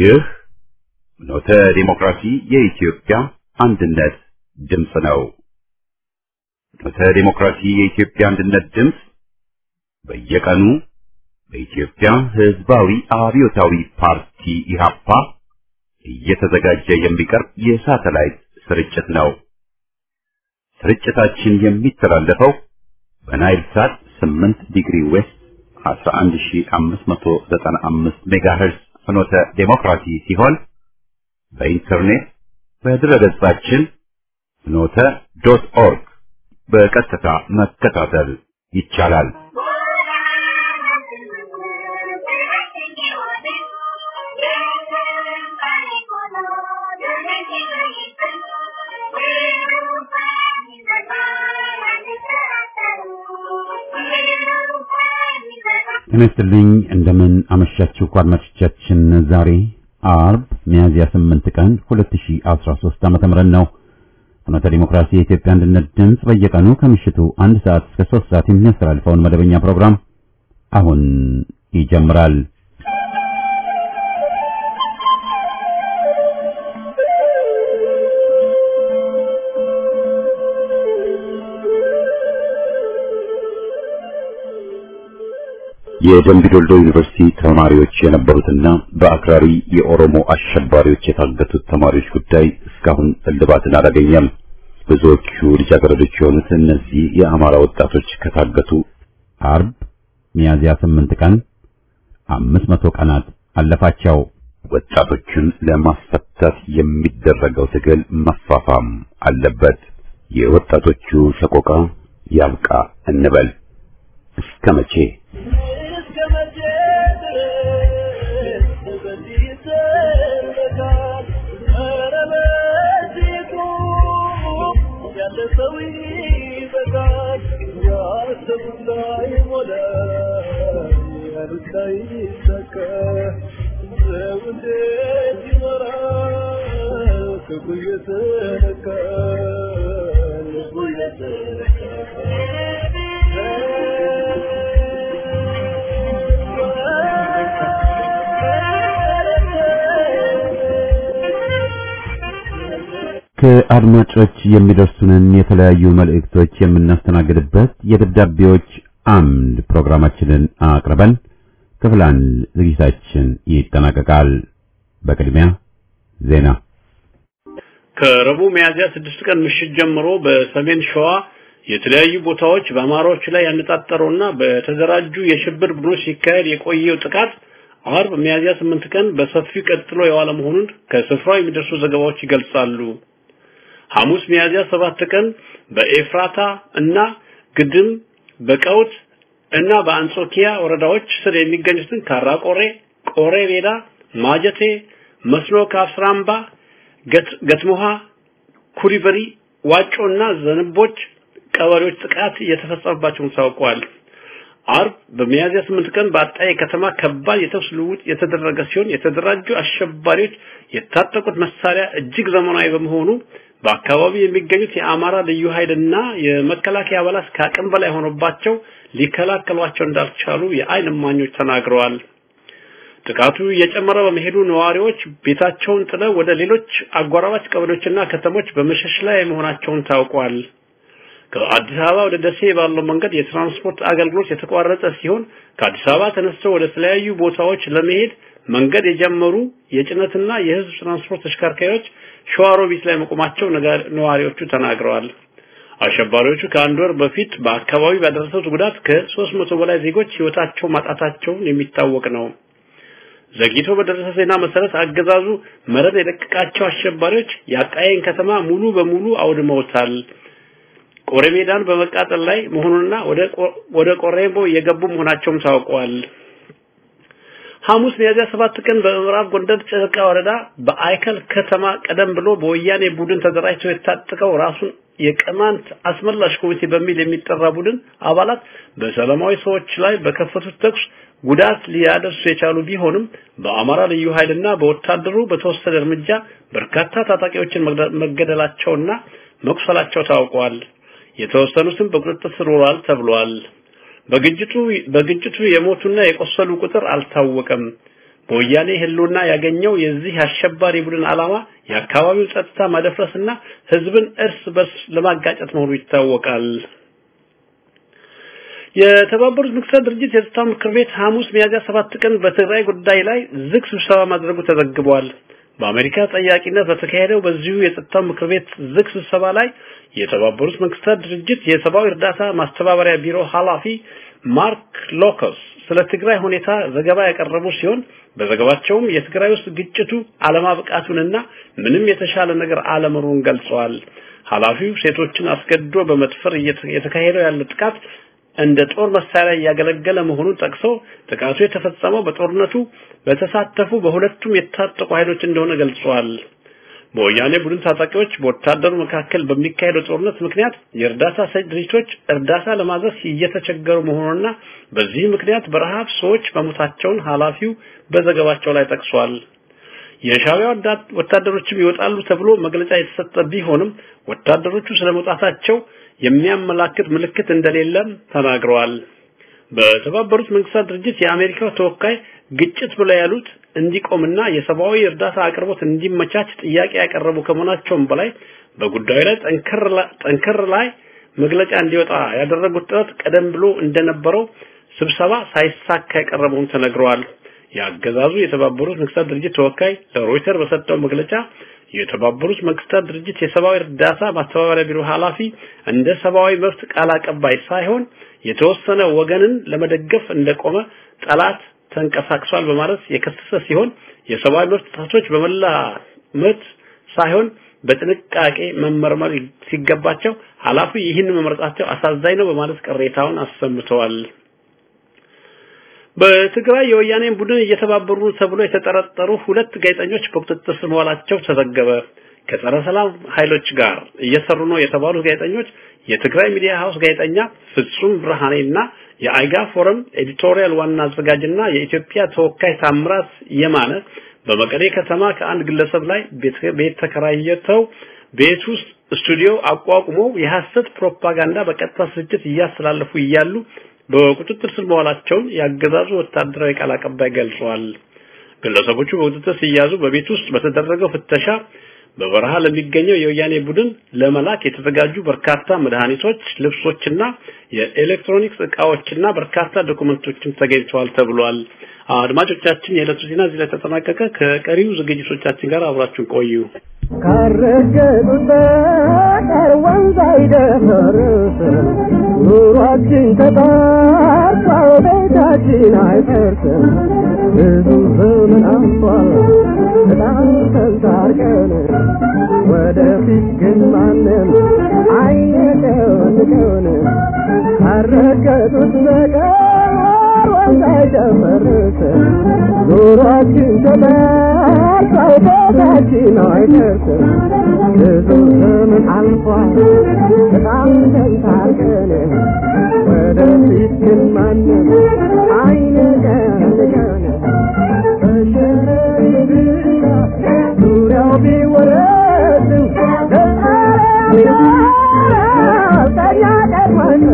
ይህ ኖተ ዲሞክራሲ የኢትዮጵያ አንድነት ድምፅ ነው። ኖተ ዲሞክራሲ የኢትዮጵያ አንድነት ድምፅ በየቀኑ በኢትዮጵያ ሕዝባዊ አብዮታዊ ፓርቲ ኢህአፓ እየተዘጋጀ የሚቀርብ የሳተላይት ስርጭት ነው። ስርጭታችን የሚተላለፈው በናይል ሳት 8 ዲግሪ ዌስት 11595 ሜጋሄርዝ ፍኖተ ዴሞክራሲ ሲሆን በኢንተርኔት በድረገጻችን ፍኖተ ዶት ኦርግ በቀጥታ መከታተል ይቻላል። ጤና ይስጥልኝ እንደምን አመሻችሁ አድማጮቻችን። ዛሬ አርብ ሚያዝያ 8 ቀን 2013 ዓመተ ምህረት ነው። ፍኖተ ዲሞክራሲ የኢትዮጵያ አንድነት ድምፅ በየቀኑ ከምሽቱ አንድ ሰዓት እስከ 3 ሰዓት የሚያስተላልፈውን መደበኛ ፕሮግራም አሁን ይጀምራል። የደምቢ ዶልዶ ዩኒቨርሲቲ ተማሪዎች የነበሩትና በአክራሪ የኦሮሞ አሸባሪዎች የታገቱት ተማሪዎች ጉዳይ እስካሁን እልባትን አላገኘም። ብዙዎቹ ልጃገረዶች የሆኑት እነዚህ የአማራ ወጣቶች ከታገቱ አርብ ሚያዝያ ስምንት ቀን አምስት መቶ ቀናት አለፋቸው። ወጣቶቹን ለማስፈታት የሚደረገው ትግል መፋፋም አለበት። የወጣቶቹ ሰቆቃ ያብቃ እንበል። እስከ መቼ? ከአድማጮች የሚደርሱንን የተለያዩ መልእክቶች የምናስተናግድበት የደብዳቤዎች አምድ ፕሮግራማችንን አቅርበን ክፍል አንድ ዝግጅታችን ይጠናቀቃል። በቅድሚያ ዜና። ከረቡዕ ሚያዝያ ስድስት ቀን ምሽት ጀምሮ በሰሜን ሸዋ የተለያዩ ቦታዎች በአማራዎች ላይ ያነጣጠረውና በተደራጁ የሽብር ቡድኖች ሲካሄድ የቆየው ጥቃት አርብ ሚያዝያ ስምንት ቀን በሰፊው ቀጥሎ የዋለ መሆኑን ከስፍራው የሚደርሱ ዘገባዎች ይገልጻሉ። ሐሙስ ሚያዝያ ሰባት ቀን በኤፍራታ እና ግድም በቀውት እና በአንጾኪያ ወረዳዎች ስር የሚገኙትን ካራቆሬ፣ ቆሬ ሜዳ፣ ማጀቴ፣ መስኖ ካፍራምባ፣ ገትሞሃ፣ ኩሪበሪ፣ ዋጮና ዘንቦች ቀበሌዎች ጥቃት እየተፈጸመባቸውን ታውቋል። አርብ በሚያዝያ ስምንት ቀን በአጣዬ ከተማ ከባድ የተኩስ ልውውጥ የተደረገ ሲሆን የተደራጁ አሸባሪዎች የታጠቁት መሳሪያ እጅግ ዘመናዊ በመሆኑ በአካባቢው የሚገኙት የአማራ ልዩ ኃይልና የመከላከያ አባላት ከአቅም በላይ ሆኖባቸው ሊከላከሏቸው እንዳልቻሉ የዓይን እማኞች ተናግረዋል። ጥቃቱ እየጨመረ በመሄዱ ነዋሪዎች ቤታቸውን ጥለው ወደ ሌሎች አጎራባች ቀበሌዎችና ከተሞች በመሸሽ ላይ መሆናቸውን ታውቋል። ከአዲስ አበባ ወደ ደሴ ባለው መንገድ የትራንስፖርት አገልግሎት የተቋረጠ ሲሆን ከአዲስ አበባ ተነስተው ወደ ተለያዩ ቦታዎች ለመሄድ መንገድ የጀመሩ የጭነትና የሕዝብ ትራንስፖርት ተሽከርካሪዎች ሸዋሮቢት ላይ መቆማቸው ነዋሪዎቹ ተናግረዋል። አሸባሪዎቹ ከአንድ ወር በፊት በአካባቢ ባደረሱት ጉዳት ከሦስት መቶ በላይ ዜጎች ሕይወታቸው ማጣታቸውን የሚታወቅ ነው። ዘግይቶ በደረሰ ዜና መሰረት አገዛዙ መረብ የለቀቃቸው አሸባሪዎች የአጣዬን ከተማ ሙሉ በሙሉ አውድመውታል። ቆሬ ሜዳን በመቃጠል ላይ መሆኑንና ወደ ቆሬምቦ እየገቡ መሆናቸውም ታውቋል። ሐሙስ ሚያዝያ ሰባት ቀን በምዕራብ ጎንደር ጨርቃ ወረዳ በአይከል ከተማ ቀደም ብሎ በወያኔ ቡድን ተደራጅቶ የታጥቀው ራሱን የቅማንት አስመላሽ ኮሚቴ በሚል የሚጠራ ቡድን አባላት በሰላማዊ ሰዎች ላይ በከፈቱት ተኩስ ጉዳት ሊያደርሱ የቻሉ ቢሆንም በአማራ ልዩ ኃይልና በወታደሩ በተወሰደ እርምጃ በርካታ ታጣቂዎችን መገደላቸውና መቁሰላቸው ታውቋል። የተወሰኑትም በቁጥጥር ስር ውለዋል ተብሏል። በግጭቱ በግጭቱ የሞቱና የቆሰሉ ቁጥር አልታወቀም። በወያኔ ህልውና ያገኘው የዚህ አሸባሪ ቡድን ዓላማ የአካባቢው ጸጥታ ማደፍረስና ህዝብን እርስ በርስ ለማጋጨት መሆኑ ይታወቃል። የተባበሩት መንግስታት ድርጅት የጸጥታ ምክር ቤት ሐሙስ ሚያዝያ ሰባት ቀን በትግራይ ጉዳይ ላይ ዝግ ስብሰባ ማድረጉ ተዘግቧል። በአሜሪካ ጠያቂነት በተካሄደው በዚሁ የጸጥታው ምክር ቤት ዝግ ስብሰባ ላይ የተባበሩት መንግስታት ድርጅት የሰብአዊ እርዳታ ማስተባበሪያ ቢሮ ኃላፊ ማርክ ሎከስ ስለ ትግራይ ሁኔታ ዘገባ ያቀረቡ ሲሆን በዘገባቸውም የትግራይ ውስጥ ግጭቱ አለማብቃቱንና ምንም የተሻለ ነገር አለመኖሩን ገልጸዋል። ኃላፊው ሴቶችን አስገድዶ በመድፈር እየተካሄደው ያለ ጥቃት እንደ ጦር መሳሪያ እያገለገለ መሆኑን ጠቅሰው ጥቃቱ የተፈጸመው በጦርነቱ በተሳተፉ በሁለቱም የታጠቁ ኃይሎች እንደሆነ ገልጸዋል። በወያኔ ቡድን ታጣቂዎች በወታደሩ መካከል በሚካሄደው ጦርነት ምክንያት የእርዳታ ሰጪ ድርጅቶች እርዳታ ለማድረስ እየተቸገሩ መሆኑንና በዚህ ምክንያት በረሃብ ሰዎች መሞታቸውን ኃላፊው በዘገባቸው ላይ ጠቅሷል። የሻዕቢያ ወታደሮችም ይወጣሉ ተብሎ መግለጫ የተሰጠ ቢሆንም ወታደሮቹ ስለመውጣታቸው የሚያመላክት ምልክት እንደሌለም ተናግረዋል። በተባበሩት መንግስታት ድርጅት የአሜሪካው ተወካይ ግጭት ብለው ያሉት እንዲቆምና የሰብአዊ እርዳታ አቅርቦት እንዲመቻች ጥያቄ ያቀረቡ ከመሆናቸውም በላይ በጉዳዩ ላይ ጠንከር ላይ መግለጫ እንዲወጣ ያደረጉት ጥረት ቀደም ብሎ እንደነበረው ስብሰባ ሳይሳካ የቀረበውን ተነግረዋል። የአገዛዙ የተባበሩት መንግስታት ድርጅት ተወካይ ለሮይተር በሰጠው መግለጫ የተባበሩት መንግስታት ድርጅት የሰብአዊ እርዳታ ማስተባበሪያ ቢሮ ኃላፊ እንደ ሰብአዊ መብት ቃል አቀባይ ሳይሆን የተወሰነ ወገንን ለመደገፍ እንደቆመ ጠላት ተንቀሳቅሷል በማለት የከሰሰ ሲሆን የሰብአዊ መብት ጥሰቶች በመላ መብት ሳይሆን በጥንቃቄ መመርመር ሲገባቸው ኃላፊ ይህን መምረጣቸው አሳዛኝ ነው በማለት ቅሬታውን አሰምተዋል። በትግራይ የወያኔን ቡድን እየተባበሩ ተብሎ የተጠረጠሩ ሁለት ጋዜጠኞች በቁጥጥር ስር መዋላቸው ተዘገበ። ከጸረ ሰላም ኃይሎች ጋር እየሰሩ ነው የተባሉት ጋዜጠኞች የትግራይ ሚዲያ ሃውስ ጋዜጠኛ ፍጹም ብርሃኔና የአይጋ ፎረም ኤዲቶሪያል ዋና አዘጋጅና የኢትዮጵያ ተወካይ ታምራት የማነ በመቀሌ ከተማ ከአንድ ግለሰብ ላይ ቤት ተከራይተው ቤት ውስጥ ስቱዲዮ አቋቁመው የሐሰት ፕሮፓጋንዳ በቀጥታ ስርጭት እያስተላለፉ እያሉ በቁጥጥር ስር መዋላቸውን ያገዛዙ ወታደራዊ ቃል አቀባይ ገልጸዋል። ግለሰቦቹ በቁጥጥር ሲያዙ በቤት ውስጥ በተደረገው ፍተሻ በበረሃ ለሚገኘው የወያኔ ቡድን ለመላክ የተዘጋጁ በርካታ መድኃኒቶች፣ ልብሶችና የኤሌክትሮኒክስ እቃዎችና በርካታ ዶኩመንቶችም ተገኝተዋል ተብሏል። አድማጮቻችን፣ የዕለቱ ዜና እዚህ ላይ ተጠናቀቀ። ከቀሪው ዝግጅቶቻችን ጋር አብራችሁን ቆዩ። ካረገጡት በቀር ወንዝ አይደፈርስ ኑሯችን ተጣርቷል፣ ቤታችን አይፈርስም። ብዙ ዘመን አልፏል በጣም ተንታርቀን ወደፊት ግን ማንም አይነቀንቀን ካረገጡት በቀር ወንዝ አይደፈርስ ኑሯችን ተጣርቷል፣ ቤታችን አይፈርስም። ብዙ ዘመን አልፏል በጣም ተንታርቀን ወደፊት ግን ማንም አይነቀንቀን ዙሪያው ቢወረድም ከኛ ቀድመን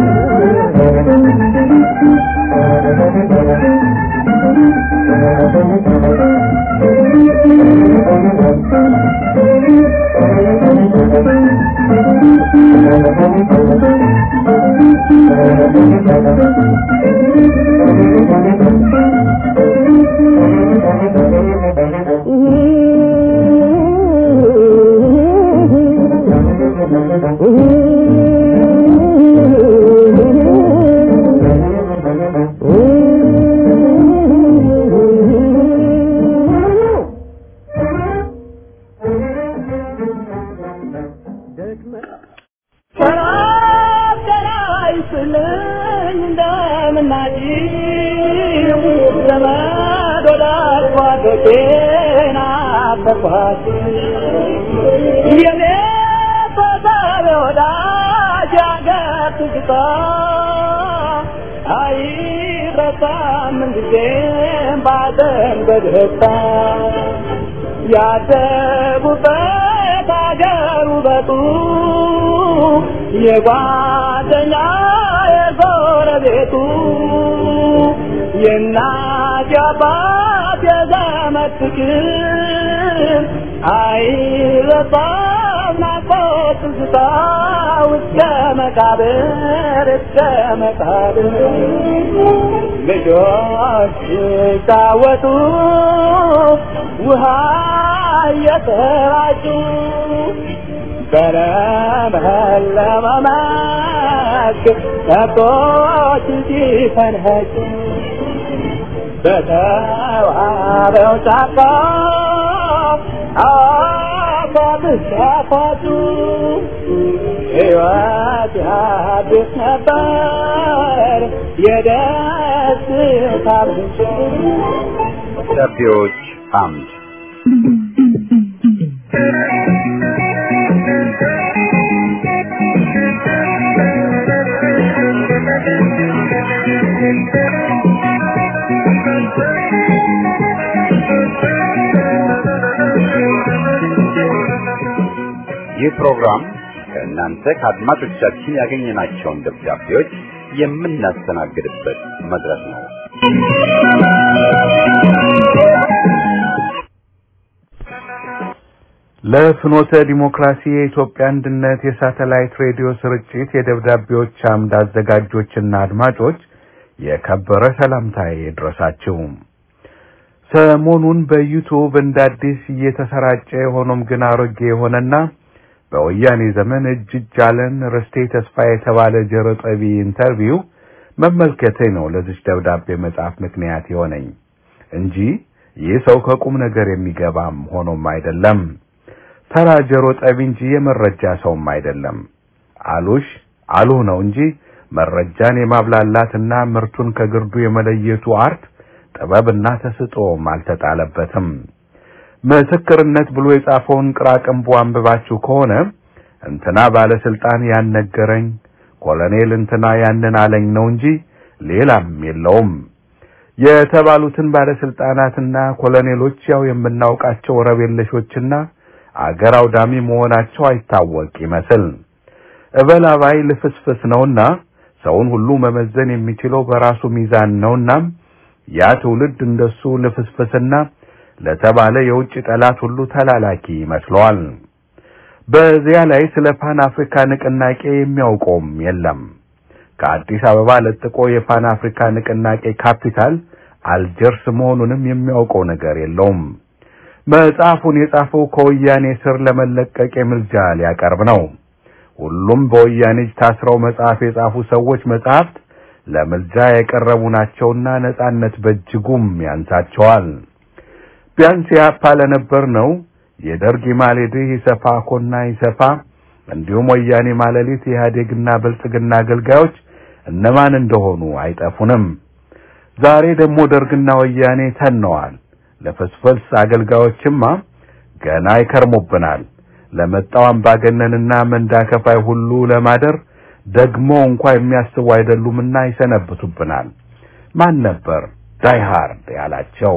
በደስታ ያደጉበት አገር ውበቱ የጓደኛ የጎረቤቱ የእናት የአባት ዘመድ ፍቅር አይረሳም ናፍቆት ትዝታ እስከ መቃብር እስከ መቃብር ልጆች ሲጫወቱ ውሃ እየተራጩ በለመለመ መስክ ከብቶች ሲፈንኸጩ በተዋበው ጫካ አፏብስ ያፏጩ ሕይወት ያድስ ነበር የደስታ ምንጭ ደብዳቤዎች አምድ ይህ ፕሮግራም ከእናንተ ከአድማጮቻችን ያገኘናቸውን ደብዳቤዎች የምናስተናግድበት መድረክ ነው። ለፍኖተ ዲሞክራሲ የኢትዮጵያ አንድነት የሳተላይት ሬዲዮ ስርጭት የደብዳቤዎች አምድ አዘጋጆችና አድማጮች የከበረ ሰላምታዬ ይድረሳችሁ። ሰሞኑን በዩቱብ እንደ አዲስ እየተሰራጨ የሆኖም ግን አሮጌ የሆነና በወያኔ ዘመን እጅ እጅ አለን ርስቴ ተስፋ የተባለ ጆሮ ጠቢ ኢንተርቪው መመልከቴ ነው ለዚች ደብዳቤ መጽሐፍ ምክንያት የሆነኝ እንጂ ይህ ሰው ከቁም ነገር የሚገባም ሆኖም አይደለም። ተራ ጆሮ ጠቢ እንጂ የመረጃ ሰውም አይደለም። አሉሽ አሉህ ነው እንጂ መረጃን የማብላላትና ምርቱን ከግርዱ የመለየቱ አርት ጥበብና ተስጦም አልተጣለበትም። ምስክርነት ብሎ የጻፈውን ቅራቅንቦ አንብባችሁ ከሆነ እንትና ባለስልጣን ያነገረኝ ኮሎኔል እንትና ያንን አለኝ ነው እንጂ ሌላም የለውም። የተባሉትን ባለስልጣናትና ኮሎኔሎች ያው የምናውቃቸው ረብ የለሾችና አገር አውዳሚ መሆናቸው አይታወቅ ይመስል እበላባይ ልፍስፍስ ነውና ሰውን ሁሉ መመዘን የሚችለው በራሱ ሚዛን ነውና ያ ትውልድ እንደሱ ልፍስፍስና ለተባለ የውጭ ጠላት ሁሉ ተላላኪ ይመስለዋል። በዚያ ላይ ስለ ፓን አፍሪካ ንቅናቄ የሚያውቀውም የለም። ከአዲስ አበባ ለጥቆ የፓን አፍሪካ ንቅናቄ ካፒታል አልጀርስ መሆኑንም የሚያውቀው ነገር የለውም። መጽሐፉን የጻፈው ከወያኔ ስር ለመለቀቅ የምልጃ ሊያቀርብ ነው። ሁሉም በወያኔ እጅ ታስረው መጽሐፍ የጻፉ ሰዎች መጽሐፍት ለምልጃ የቀረቡ ናቸውና ነጻነት በእጅጉም ያንሳቸዋል። ቢያንስ ያፓ ለነበር ነው የደርግ ማሌድህ ይሰፋ ኮና ይሰፋ እንዲሁም ወያኔ ማለሊት የኢህአዴግና ብልጽግና አገልጋዮች እነማን እንደሆኑ አይጠፉንም። ዛሬ ደግሞ ደርግና ወያኔ ተነዋል። ለፍስፍስ አገልጋዮችማ ገና ይከርሙብናል። ለመጣው አምባገነንና መንዳ ከፋይ ሁሉ ለማደር ደግሞ እንኳ የሚያስቡ አይደሉምና ይሰነብቱብናል። ማን ነበር ዳይሃርድ ያላቸው?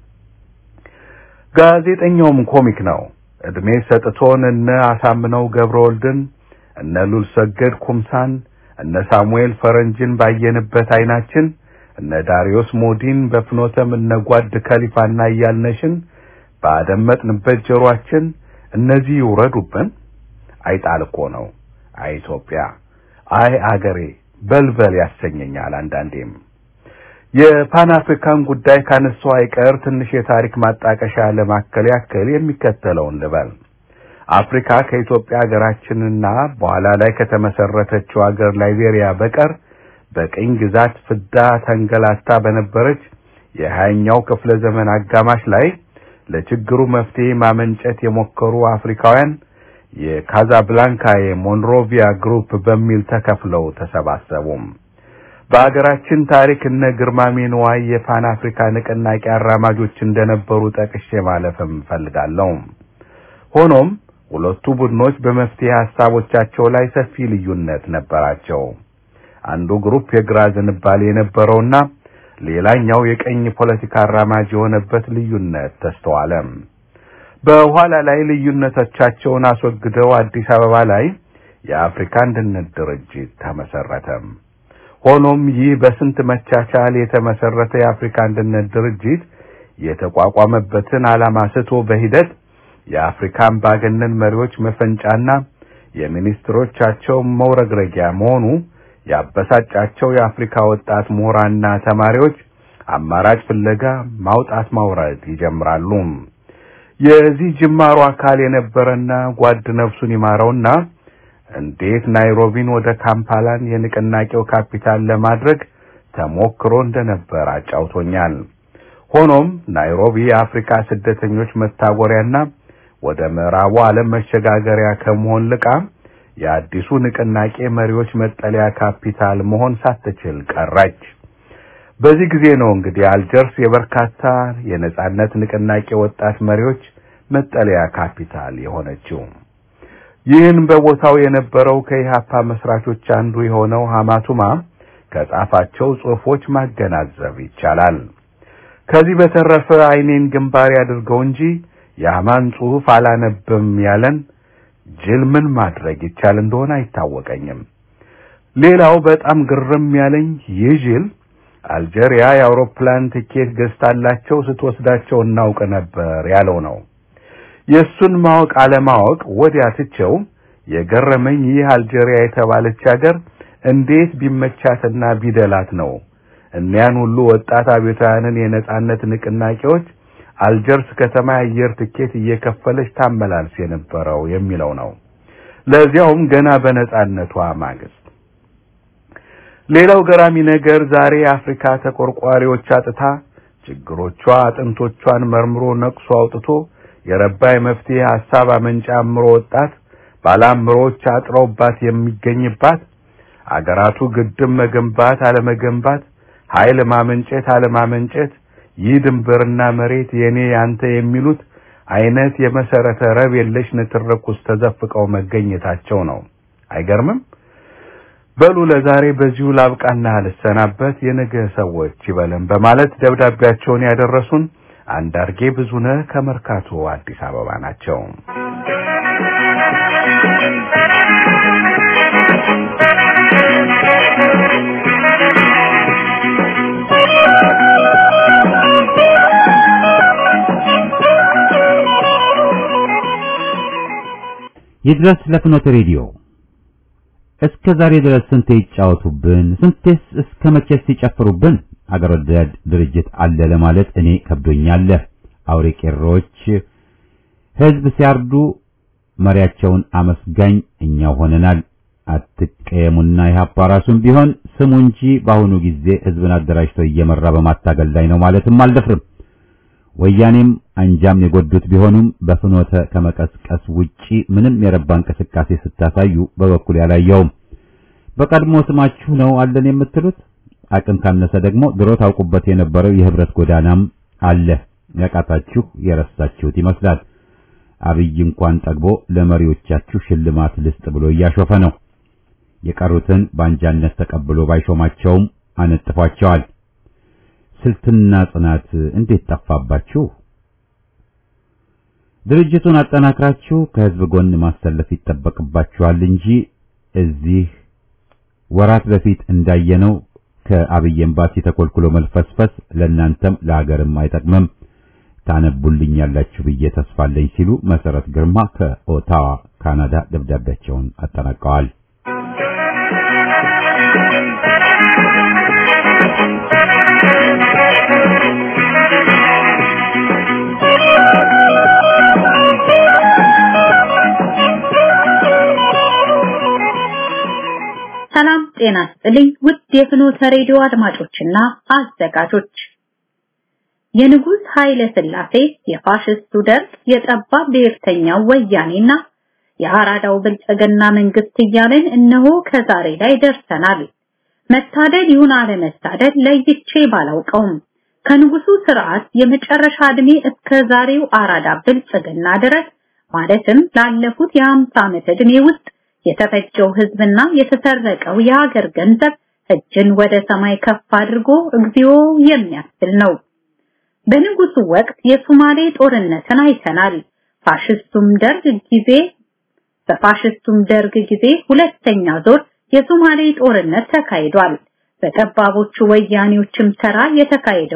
ጋዜጠኛውም ኮሚክ ነው። እድሜ ሰጥቶን እነ አሳምነው ገብረወልድን እነ ሉል ሰገድ ኩምሳን እነ ሳሙኤል ፈረንጅን ባየንበት አይናችን እነ ዳሪዮስ ሞዲን በፍኖተም እነ ጓድ ከሊፋና እያልነሽን ባደመጥንበት ጆሮአችን እነዚህ ይውረዱብን። አይጣል እኮ ነው። አይ ኢትዮጵያ፣ አይ አገሬ በልበል ያሰኘኛል አንዳንዴም። የፓን አፍሪካን ጉዳይ ካነሳው አይቀር ትንሽ የታሪክ ማጣቀሻ ለማከል ያክል የሚከተለውን ልበል። አፍሪካ ከኢትዮጵያ ሀገራችንና በኋላ ላይ ከተመሰረተችው ሀገር ላይቤሪያ በቀር በቅኝ ግዛት ፍዳ ተንገላታ በነበረች የሀያኛው ክፍለ ዘመን አጋማሽ ላይ ለችግሩ መፍትሄ ማመንጨት የሞከሩ አፍሪካውያን የካዛብላንካ የሞንሮቪያ ግሩፕ በሚል ተከፍለው ተሰባሰቡም። በአገራችን ታሪክ እነ ግርማሜ ንዋይ የፓን አፍሪካ ንቅናቄ አራማጆች እንደነበሩ ጠቅሼ ማለፍም ፈልጋለሁ። ሆኖም ሁለቱ ቡድኖች በመፍትሄ ሐሳቦቻቸው ላይ ሰፊ ልዩነት ነበራቸው። አንዱ ግሩፕ የግራ ዝንባሌ የነበረውና ሌላኛው የቀኝ ፖለቲካ አራማጅ የሆነበት ልዩነት ተስተዋለ። በኋላ ላይ ልዩነቶቻቸውን አስወግደው አዲስ አበባ ላይ የአፍሪካ አንድነት ድርጅት ተመሰረተ። ሆኖም ይህ በስንት መቻቻል የተመሰረተ የአፍሪካ አንድነት ድርጅት የተቋቋመበትን ዓላማ ስቶ በሂደት የአፍሪካ አምባገነን መሪዎች መፈንጫና የሚኒስትሮቻቸው መውረግረጊያ መሆኑ ያበሳጫቸው የአፍሪካ ወጣት ምሁራንና ተማሪዎች አማራጭ ፍለጋ ማውጣት ማውረድ ይጀምራሉ። የዚህ ጅማሮ አካል የነበረና ጓድ ነፍሱን ይማረውና እንዴት ናይሮቢን ወደ ካምፓላን የንቅናቄው ካፒታል ለማድረግ ተሞክሮ እንደነበር አጫውቶኛል። ሆኖም ናይሮቢ የአፍሪካ ስደተኞች መታጎሪያና ወደ ምዕራቡ ዓለም መሸጋገሪያ ከመሆን ልቃ የአዲሱ ንቅናቄ መሪዎች መጠለያ ካፒታል መሆን ሳትችል ቀረች። በዚህ ጊዜ ነው እንግዲህ አልጀርስ የበርካታ የነጻነት ንቅናቄ ወጣት መሪዎች መጠለያ ካፒታል የሆነችው። ይህን በቦታው የነበረው ከኢሃፓ መስራቾች አንዱ የሆነው ሐማቱማ ከጻፋቸው ጽሑፎች ማገናዘብ ይቻላል። ከዚህ በተረፈ ዓይኔን ግንባር ያድርገው እንጂ የሐማን ጽሑፍ አላነብም ያለን ጅል ምን ማድረግ ይቻል እንደሆነ አይታወቀኝም። ሌላው በጣም ግርም ያለኝ ይህ ጅል አልጀሪያ የአውሮፕላን ትኬት ገዝታላቸው ስትወስዳቸው እናውቅ ነበር ያለው ነው። የእሱን ማወቅ አለማወቅ ወዲያ ትቸው የገረመኝ ይህ አልጀሪያ የተባለች ሀገር እንዴት ቢመቻትና ቢደላት ነው እኒያን ሁሉ ወጣት አብዮታውያንን የነጻነት ንቅናቄዎች አልጀርስ ከተማ የአየር ትኬት እየከፈለች ታመላልስ የነበረው የሚለው ነው። ለዚያውም ገና በነጻነቷ ማግስት። ሌላው ገራሚ ነገር ዛሬ የአፍሪካ ተቆርቋሪዎች አጥታ ችግሮቿ አጥንቶቿን መርምሮ ነቅሶ አውጥቶ የረባ የመፍትሄ ሐሳብ አመንጫ አእምሮ ወጣት ባለአእምሮዎች አጥረውባት የሚገኝባት አገራቱ ግድብ መገንባት አለመገንባት፣ ኃይል ማመንጨት አለማመንጨት፣ ይህ ድንበርና መሬት የኔ ያንተ የሚሉት አይነት የመሰረተ ረብ የለሽ ንትርክ ውስጥ ተዘፍቀው መገኘታቸው ነው። አይገርምም? በሉ ለዛሬ በዚሁ ላብቃና ልሰናበት። የነገ ሰዎች ይበለን በማለት ደብዳቤያቸውን ያደረሱን አንዳርጌ ብዙነህ ከመርካቶ አዲስ አበባ ናቸው። ይድረስ ለፍኖተ ሬዲዮ እስከ ዛሬ ድረስ ስንቴ ይጫወቱብን፣ ስንቴስ እስከ መቼስ ሲጨፍሩብን። አገር ወዳድ ድርጅት አለ ለማለት እኔ ከብዶኛል። አውሬ ቄሮች ህዝብ ሲያርዱ መሪያቸውን አመስጋኝ እኛው ሆነናል። አትቀየሙና ኢህአፓ ራሱም ቢሆን ስሙ እንጂ በአሁኑ ጊዜ ህዝብን አደራጅቶ እየመራ በማታገል ላይ ነው ማለትም አልደፍርም። ወያኔም አንጃም የጎዱት ቢሆኑም በፍኖተ ከመቀስቀስ ውጪ ምንም የረባ እንቅስቃሴ ስታሳዩ በበኩል ያላየውም። በቀድሞ ስማችሁ ነው አለን የምትሉት። አቅም ካነሰ ደግሞ ድሮ ታውቁበት የነበረው የህብረት ጎዳናም አለ። ያቃታችሁ የረሳችሁት ይመስላል። አብይ እንኳን ጠግቦ ለመሪዎቻችሁ ሽልማት ልስጥ ብሎ እያሾፈ ነው። የቀሩትን በአንጃነት ተቀብሎ ባይሾማቸውም አነጥፏቸዋል። ስልትና ጽናት እንዴት ጠፋባችሁ? ድርጅቱን አጠናክራችሁ ከህዝብ ጎን ማሰለፍ ይጠበቅባችኋል እንጂ እዚህ ወራት በፊት እንዳየነው ከአብይ ኤምባሲ ተኮልኩሎ መልፈስፈስ ለእናንተም ለሀገርም አይጠቅምም፣ ታነቡልኛላችሁ ብዬ ተስፋለኝ ሲሉ መሰረት ግርማ ከኦታዋ ካናዳ ደብዳቤያቸውን አጠናቀዋል። ሰላም ጤና ይስጥልኝ ውድ የፍኖተ ሬዲዮ አድማጮችና አዘጋጆች የንጉሥ ኃይለ ሥላሴ የፋሽስቱ ደርግ የጠባብ ብሔርተኛው ወያኔና የአራዳው ብልጽግና መንግስት እያለን እነሆ ከዛሬ ላይ ደርሰናል። መታደል ይሁን አለመታደል ለይቼ ባላውቀውም ከንጉሱ ስርዓት የመጨረሻ ዕድሜ እስከ ዛሬው አራዳ ብልጽግና ድረስ ማለትም ላለፉት የአምሳ ዓመት ዕድሜ ውስጥ የተፈጀው ህዝብና የተሰረቀው የሀገር ገንዘብ እጅን ወደ ሰማይ ከፍ አድርጎ እግዚኦ የሚያስብል ነው። በንጉሱ ወቅት የሶማሌ ጦርነትን አይተናል። ፋሽስቱም ደርግ ጊዜ በፋሽስቱም ደርግ ጊዜ ሁለተኛ ዞር የሶማሌ ጦርነት ተካሂዷል። በጠባቦቹ ወያኔዎችም ተራ የተካሄደውን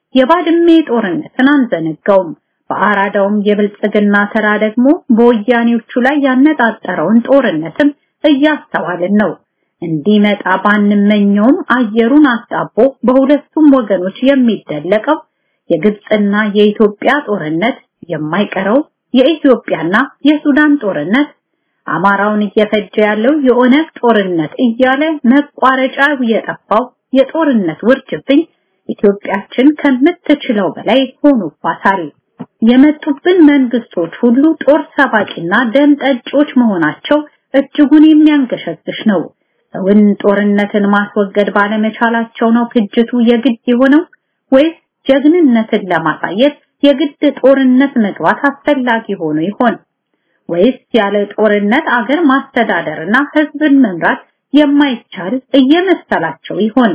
የባድሜ ጦርነትን አንዘነጋውም። በአራዳውም የብልጽግና ተራ ደግሞ በወያኔዎቹ ላይ ያነጣጠረውን ጦርነትም እያስተዋልን ነው። እንዲመጣ ባንመኘውም አየሩን አጣቦ በሁለቱም ወገኖች የሚደለቀው የግብፅና የኢትዮጵያ ጦርነት የማይቀረው የኢትዮጵያና የሱዳን ጦርነት አማራውን እየፈጀ ያለው የኦነግ ጦርነት እያለ መቋረጫው የጠፋው የጦርነት ውርጅብኝ ኢትዮጵያችን ከምትችለው በላይ ሆኖባታል። የመጡብን መንግስቶች ሁሉ ጦር ሰባቂና ደም ጠጪዎች መሆናቸው እጅጉን የሚያንገሸግሽ ነው። እውን ጦርነትን ማስወገድ ባለመቻላቸው ነው ፍጅቱ የግድ የሆነው ወይስ ጀግንነትን ለማሳየት የግድ ጦርነት መግባት አስፈላጊ ሆኖ ይሆን? ወይስ ያለ ጦርነት አገር ማስተዳደርና ህዝብን መምራት የማይቻል እየመሰላቸው ይሆን?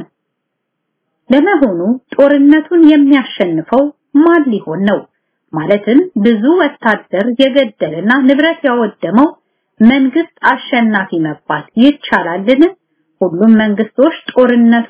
ለመሆኑ ጦርነቱን የሚያሸንፈው ማን ሊሆን ነው? ማለትም ብዙ ወታደር የገደልና ንብረት ያወደመው መንግስት አሸናፊ መባል ይቻላልን? ሁሉም መንግስቶች ጦርነቱ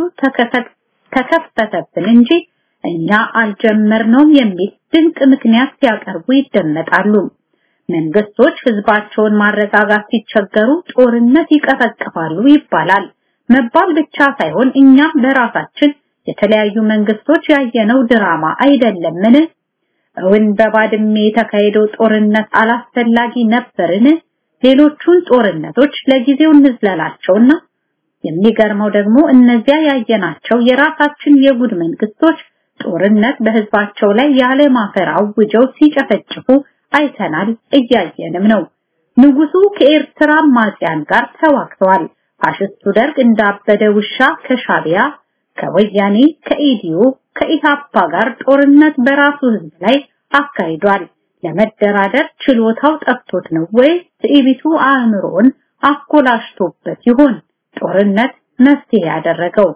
ተከፈተብን እንጂ እኛ አልጀመርነውም የሚል ድንቅ ምክንያት ሲያቀርቡ ይደመጣሉ። መንግስቶች ህዝባቸውን ማረጋጋት ሲቸገሩ ጦርነት ይቀሰቅሳሉ ይባላል። መባል ብቻ ሳይሆን እኛም በራሳችን የተለያዩ መንግስቶች ያየነው ድራማ አይደለምን? እውን በባድሜ የተካሄደው ጦርነት አላስፈላጊ ነበርን? ሌሎቹን ጦርነቶች ለጊዜው እንዝለላቸውና የሚገርመው ደግሞ እነዚያ ያየናቸው የራሳችን የጉድ መንግስቶች ጦርነት በህዝባቸው ላይ ያለ ማፈር አውጀው ሲጨፈጭፉ አይተናል፣ እያየንም ነው። ንጉሱ ከኤርትራ አማጽያን ጋር ተዋግተዋል። ፋሽስቱ ደርግ እንዳበደ ውሻ ከሻቢያ፣ ከወያኔ፣ ከኢዲዮ፣ ከኢሃፓ ጋር ጦርነት በራሱ ህዝብ ላይ አካሂዷል። ለመደራደር ችሎታው ጠፍቶት ነው ወይ ትዕቢቱ አእምሮን አኮላሽቶበት ይሆን ጦርነት መፍትሄ ያደረገው?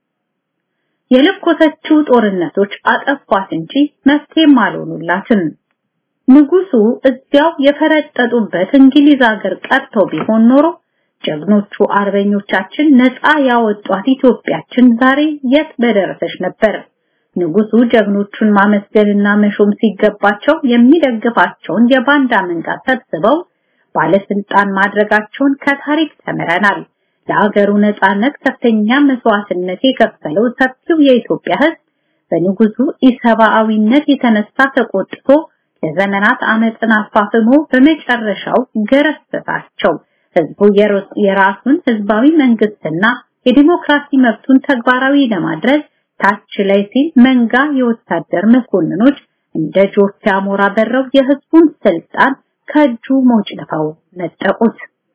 የለኮሰችው ጦርነቶች አጠፏት እንጂ መፍትሄም አልሆኑላትም። ንጉሱ እዚያው የፈረጠጡበት እንግሊዝ ሀገር ቀርተው ቢሆን ኖሮ ጀግኖቹ አርበኞቻችን ነፃ ያወጧት ኢትዮጵያችን ዛሬ የት በደረሰች ነበር። ንጉሱ ጀግኖቹን ማመስገንና መሾም ሲገባቸው የሚደግፋቸውን የባንዳ መንጋ ሰብስበው ባለስልጣን ማድረጋቸውን ከታሪክ ተምረናል። ለሀገሩ ነፃነት ከፍተኛ መስዋዕትነት የከፈለው ሰፊው የኢትዮጵያ ሕዝብ በንጉሱ ኢሰብአዊነት የተነሳ ተቆጥቶ ለዘመናት አመፅን አፋፍሞ በመጨረሻው ገረሰሳቸው። ህዝቡ የራሱን ህዝባዊ መንግስትና የዲሞክራሲ መብቱን ተግባራዊ ለማድረግ ታች ላይ ሲል መንጋ የወታደር መኮንኖች እንደ ጆፌ አሞራ በረው የህዝቡን ስልጣን ከእጁ ሞጭልፈው ነጠቁት።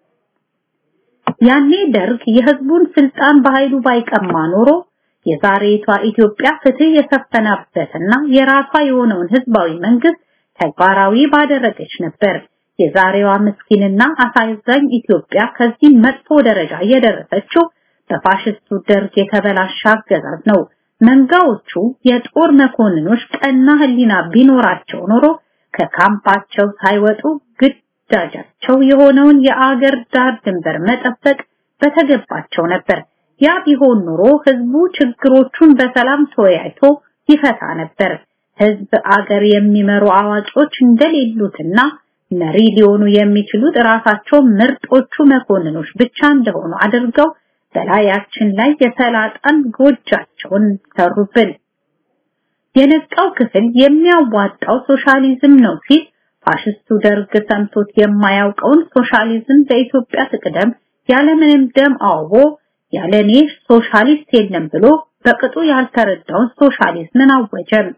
ያኔ ደርግ የህዝቡን ስልጣን በኃይሉ ባይቀማ ኖሮ የዛሬቷ ኢትዮጵያ ፍትህ የሰፈናበትና የራሷ የሆነውን ህዝባዊ መንግስት ተግባራዊ ባደረገች ነበር። የዛሬዋ ምስኪንና አሳዛኝ ኢትዮጵያ ከዚህ መጥፎ ደረጃ የደረሰችው በፋሽስቱ ደርግ የተበላሸ አገዛዝ ነው። መንጋዎቹ የጦር መኮንኖች ቀና ህሊና ቢኖራቸው ኖሮ ከካምፓቸው ሳይወጡ ግዳጃቸው የሆነውን የአገር ዳር ድንበር መጠበቅ በተገባቸው ነበር። ያ ቢሆን ኖሮ ህዝቡ ችግሮቹን በሰላም ተወያይቶ ይፈታ ነበር። ህዝብ አገር የሚመሩ አዋቂዎች እንደሌሉትና መሪ ሊሆኑ የሚችሉት ራሳቸው ምርጦቹ መኮንኖች ብቻ እንደሆኑ አድርገው በላያችን ላይ የሰላጣን ጎጃቸውን ሰሩብን። የነቃው ክፍል የሚያዋጣው ሶሻሊዝም ነው ሲል ፋሽስቱ ደርግ ሰምቶት የማያውቀውን ሶሻሊዝም በኢትዮጵያ ትቅደም ያለምንም ደም አውቦ ያለኔ ሶሻሊስት የለም ብሎ በቅጡ ያልተረዳውን ሶሻሊዝምን አወጀም።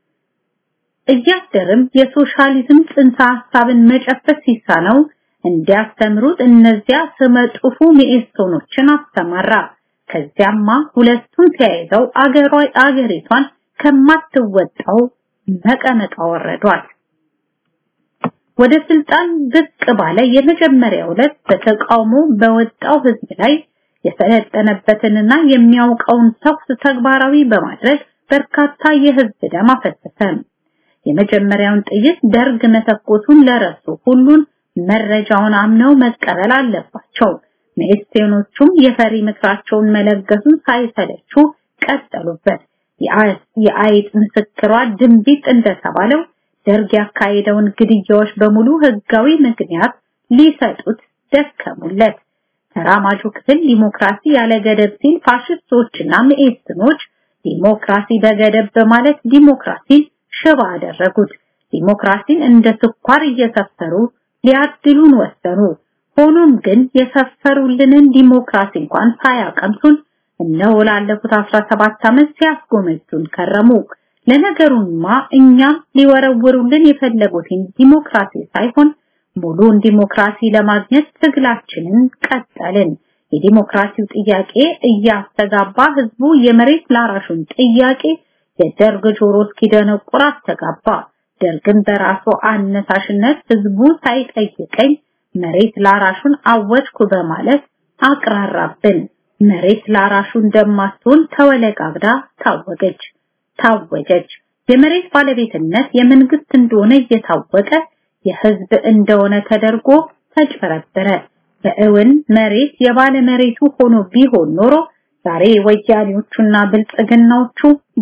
እያደርም የሶሻሊዝም ጽንሰ ሐሳብን መጨፈስ ሲሳነው እንዲያስተምሩት እነዚያ ስመጥፉ ሚኤሶኖችን አስተማራ። ከዚያማ ሁለቱን ተያይዘው አገሯ አገሪቷን ከማትወጣው መቀመጫ ወረዷል። ወደ ስልጣን ብቅ ባለ የመጀመሪያው ዕለት በተቃውሞ በወጣው ህዝብ ላይ የሰለጠነበትንና የሚያውቀውን ተኩስ ተግባራዊ በማድረግ በርካታ የህዝብ ደም አፈሰሰ። የመጀመሪያውን ጥይት ደርግ መተኮሱን ለረሱ ሁሉን መረጃውን አምነው መቀበል አለባቸው። ሜስቴኖቹም የፈሪ ምክራቸውን መለገሱን ሳይሰለቹ ቀጠሉበት። የአይጥ ምስክሯ ድንቢጥ እንደተባለው ደርግ ያካሄደውን ግድያዎች በሙሉ ህጋዊ ምክንያት ሊሰጡት ደከሙለት። ተራማጁ ክፍል ዲሞክራሲ ያለ ገደብ ሲል ፋሽስቶችና መኢሶኖች ዲሞክራሲ በገደብ በማለት ዲሞክራሲን ሽባ አደረጉት። ዲሞክራሲን እንደ ስኳር እየሰፈሩ ሊያድሉን ወሰኑ። ሆኖም ግን የሰፈሩልንን ዲሞክራሲ እንኳን ሳያቀምሱን እነሆ ላለፉት 17 ዓመት ሲያስጎመጁን ከረሙ። ለነገሩማ እኛም ሊወረውሩልን የፈለጉትን ዲሞክራሲ ሳይሆን ሙሉን ዲሞክራሲ ለማግኘት ትግላችንን ቀጠልን። የዲሞክራሲው ጥያቄ እያስተጋባ ህዝቡ የመሬት ላራሹን ጥያቄ የደርግ ጆሮ እስኪደነቁር አስተጋባ። ደርግን በራሱ አነሳሽነት ህዝቡ ሳይጠይቀኝ መሬት ላራሹን አወጅኩ በማለት አቅራራብን። መሬት ላራሹ እንደማትሆን ተወለጋግዳ ታወገች ታወጀች። የመሬት ባለቤትነት የመንግስት እንደሆነ እየታወቀ የህዝብ እንደሆነ ተደርጎ ተጭበረበረ። በእውን መሬት የባለ መሬቱ ሆኖ ቢሆን ኖሮ ዛሬ ወያኔዎቹና ብልጽግናዎቹ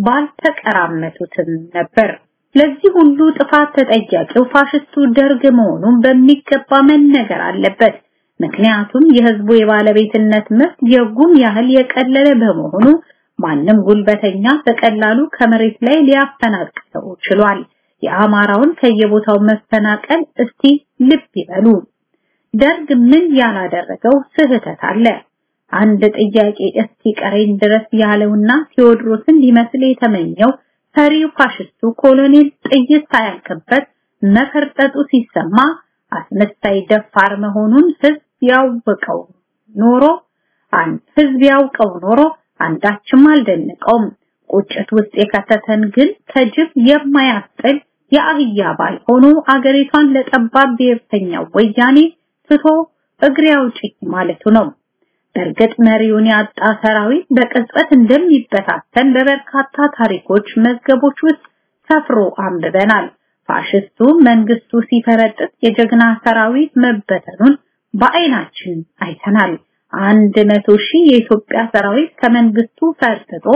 ባልተቀራመቱትም ነበር። ለዚህ ሁሉ ጥፋት ተጠያቂው ፋሽስቱ ደርግ መሆኑን በሚገባ መነገር አለበት። ምክንያቱም የህዝቡ የባለቤትነት መብት የጉም ያህል የቀለለ በመሆኑ ማንም ጉልበተኛ በቀላሉ ከመሬት ላይ ሊያፈናቅለው ችሏል። የአማራውን ከየቦታው መፈናቀል እስቲ ልብ ይበሉ። ደርግ ምን ያላደረገው ስህተት አለ? አንድ ጥያቄ እስቲ ቀሬን ድረስ ያለውና ቴዎድሮስን ሊመስል የተመኘው ፈሪው ፋሽስቱ ኮሎኔል ጥይት ሳያልቅበት መፈርጠጡ ሲሰማ አስመሳይ ደፋር መሆኑን ህዝብ ያውቀው ኖሮ አንድ ህዝብ ያውቀው ኖሮ አንዳችም አልደነቀውም። ቁጭት ውስጥ የከተተን ግን ከጅብ የማያስጥል የአህያ ባል ሆኖ አገሪቷን ለጠባብ ብሔርተኛው ወያኔ ትቶ እግሬ አውጪኝ ማለቱ ነው። በእርግጥ መሪውን ያጣ ሰራዊት በቅጽበት እንደሚበታተን በበርካታ ታሪኮች መዝገቦች ውስጥ ሰፍሮ አንብበናል። ፋሽስቱ መንግስቱ ሲፈረጥጥ የጀግና ሰራዊት መበተኑን በአይናችን አይተናል። አንድ መቶ ሺህ የኢትዮጵያ ሰራዊት ከመንግስቱ ፈርጥጦ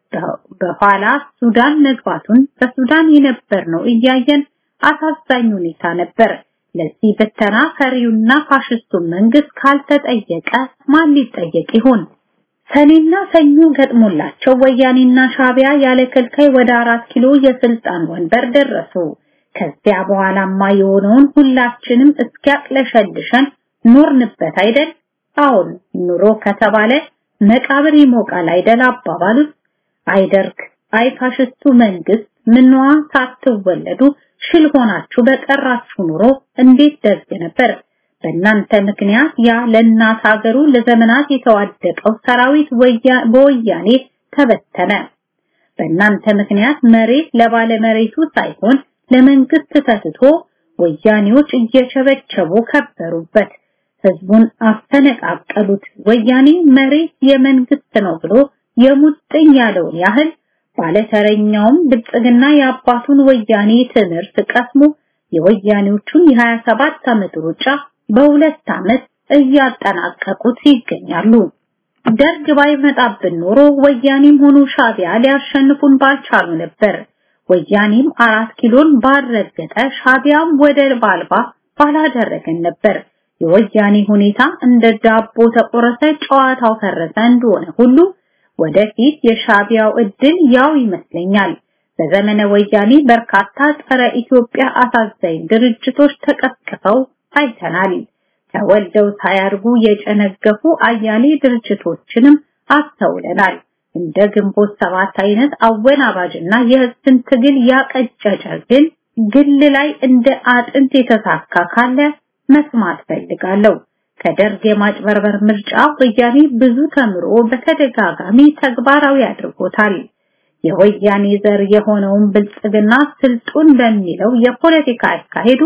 በኋላ ሱዳን መግባቱን በሱዳን የነበር ነው እያየን አሳዛኝ ሁኔታ ነበር። ለዚህ ብተና ፈሪውና ፋሽስቱ መንግስት ካልተጠየቀ ማን ሊጠየቅ ይሆን? ሰኔና ሰኞ ገጥሞላቸው ወያኔና ሻቢያ ያለ ከልካይ ወደ አራት ኪሎ የስልጣን ወንበር ደረሱ። ከዚያ በኋላማ የሆነውን ሁላችንም እስኪያቅለሸልሸን ኖርንበት አይደል? አሁን ኑሮ ከተባለ መቃብር ይሞቃል አይደል አባባሉት። አይደርግ አይ ፋሽስቱ መንግስት ምንዋ ሳትወለዱ ሽል ሆናችሁ በቀራችሁ ኑሮ እንዴት ደግ ነበር። በእናንተ ምክንያት ያ ለእናት ሀገሩ ለዘመናት የተዋደቀው ሰራዊት በወያኔ ተበተነ። በእናንተ ምክንያት መሬት ለባለ መሬቱ ሳይሆን ለመንግስት ተትቶ ወያኔዎች እየቸበቸቡ ከበሩበት። ህዝቡን አፈነቃቀሉት። ወያኔ መሬት የመንግስት ነው ብሎ የሙጥኝ ያለውን ያህል ባለተረኛውም ብልጽግና የአባቱን ወያኔ ትምህርት ቀስሞ የወያኔዎቹን የ27 ዓመት ሩጫ በሁለት ዓመት እያጠናቀቁት ይገኛሉ። ደርግ ባይመጣብን ኖሮ ወያኔም ሆኑ ሻቢያ ሊያሸንፉን ባልቻሉ ነበር። ወያኔም አራት ኪሎን ባልረገጠ ሻቢያም ወደብ አልባ ባላደረገን ነበር። የወያኔ ሁኔታ እንደ ዳቦ ተቆረሰ፣ ጨዋታው ፈረሰ እንደሆነ ሁሉ ወደፊት የሻቢያው እድል ያው ይመስለኛል። በዘመነ ወያኔ በርካታ ጸረ ኢትዮጵያ አሳዛኝ ድርጅቶች ተቀስቅሰው አይተናል። ተወልደው ሳያርጉ የጨነገፉ አያሌ ድርጅቶችንም አስተውለናል። እንደ ግንቦት ሰባት አይነት አወናባጅና የህዝብን ትግል ያቀጨጨ ግን ግል ላይ እንደ አጥንት የተሳካ ካለ መስማት ፈልጋለሁ። ከደርግ የማጭበርበር ምርጫ ወያኔ ብዙ ተምሮ በተደጋጋሚ ተግባራዊ አድርጎታል። የወያኔ ዘር የሆነውን ብልጽግና ስልጡን በሚለው የፖለቲካ አካሄዱ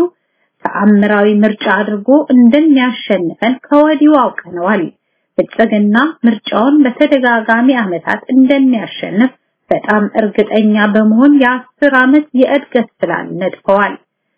ተአምራዊ ምርጫ አድርጎ እንደሚያሸንፈን ከወዲሁ አውቀነዋል። ብልጽግና ምርጫውን በተደጋጋሚ ዓመታት እንደሚያሸንፍ በጣም እርግጠኛ በመሆን የአስር ዓመት የእድገት ፕላን ነድፈዋል።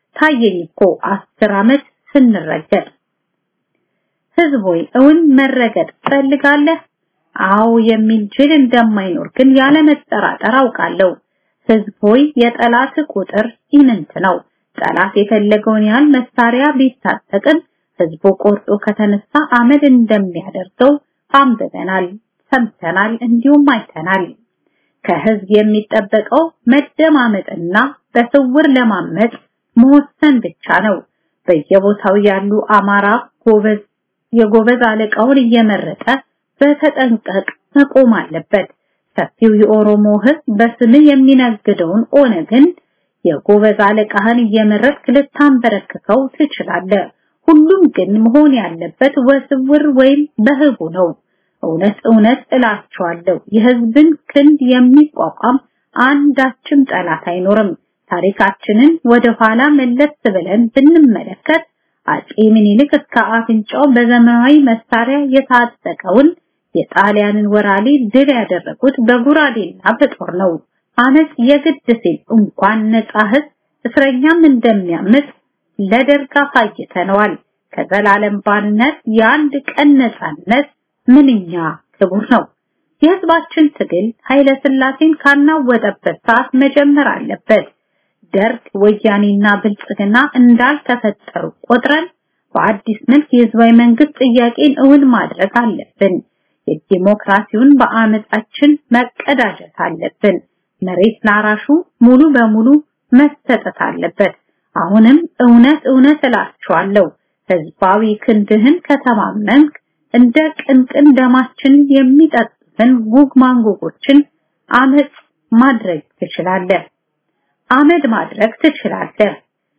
ታየኝ እኮ አስር ዓመት ስንረገጥ ህዝብ ሆይ እውን መረገጥ ትፈልጋለህ? አዎ የሚል ጅል እንደማይኖር ግን ያለ መጠራጠር አውቃለሁ። ህዝብ ሆይ የጠላት ቁጥር ኢምንት ነው። ጠላት የፈለገውን ያህል መሳሪያ ቢታጠቅም ህዝቡ ቆርጦ ከተነሳ አመድ እንደሚያደርገው አንብበናል፣ ሰምተናል፣ እንዲሁም አይተናል። ከህዝብ የሚጠበቀው መደማመጥና በስውር ለማመጽ መወሰን ብቻ ነው። በየቦታው ያሉ አማራ ጎበዝ የጎበዝ አለቃውን እየመረጠ በተጠንቀቅ መቆም አለበት። ሰፊው የኦሮሞ ህዝብ በስምህ የሚነግደውን ኦነግን የጎበዝ አለቃህን እየመረጥክ ልታንበረክከው ትችላለህ። ሁሉም ግን መሆን ያለበት ወስውር ወይም በህቡ ነው። እውነት እውነት እላችኋለሁ የህዝብን ክንድ የሚቋቋም አንዳችም ጠላት አይኖርም። ታሪካችንን ወደ ኋላ መለስ ብለን ብንመለከት አጼ ምኒልክ እስከ አፍንጫው በዘመናዊ መሳሪያ የታጠቀውን የጣሊያንን ወራሪ ድል ያደረጉት በጉራዴና በጦር ነው። አመጽ የግድ ሲል እንኳን ነጻ ህዝብ እስረኛም እንደሚያምጽ ለደርግ አሳይተነዋል። ከዘላለም ባርነት የአንድ ቀን ነጻነት ምንኛ ክቡር ነው። የህዝባችን ትግል ኃይለ ሥላሴን ካናወጠበት ሰዓት መጀመር አለበት። ደርግ ወያኔና ብልጽግና እንዳልተፈጠሩ ቆጥረን በአዲስ መልክ የህዝባዊ መንግስት ጥያቄን እውን ማድረግ አለብን። የዲሞክራሲውን በአመጻችን መቀዳጀት አለብን። መሬት ላራሹ ሙሉ በሙሉ መሰጠት አለበት። አሁንም እውነት እውነት እላችኋለሁ ህዝባዊ ክንድህን ከተማመንክ እንደ ቅንቅን ደማችን የሚጠጡትን ጉግ ማንጉጎችን አመጽ ማድረግ ትችላለህ። አመድ ማድረግ ትችላለህ።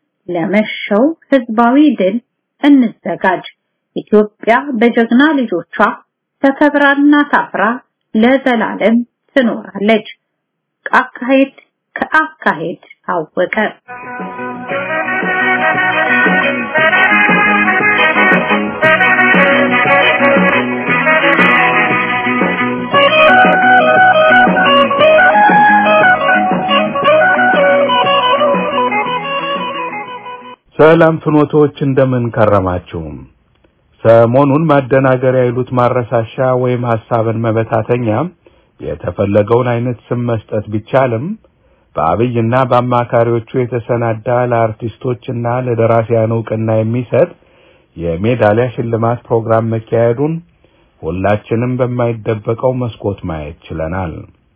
ለመሸው ህዝባዊ ድል እንዘጋጅ። ኢትዮጵያ በጀግና ልጆቿ ተከብራና ታፍራ ለዘላለም ትኖራለች። አካሄድ ከአካሄድ ታወቀ። ሰላም ፍኖቶች እንደምን ከረማችሁ? ሰሞኑን ማደናገሪያ ይሉት ማረሳሻ ወይም ሐሳብን መበታተኛ የተፈለገውን አይነት ስም መስጠት ቢቻልም በአብይና በአማካሪዎቹ የተሰናዳ ለአርቲስቶችና ለደራሲያን እውቅና የሚሰጥ የሜዳሊያ ሽልማት ፕሮግራም መካሄዱን ሁላችንም በማይደበቀው መስኮት ማየት ችለናል።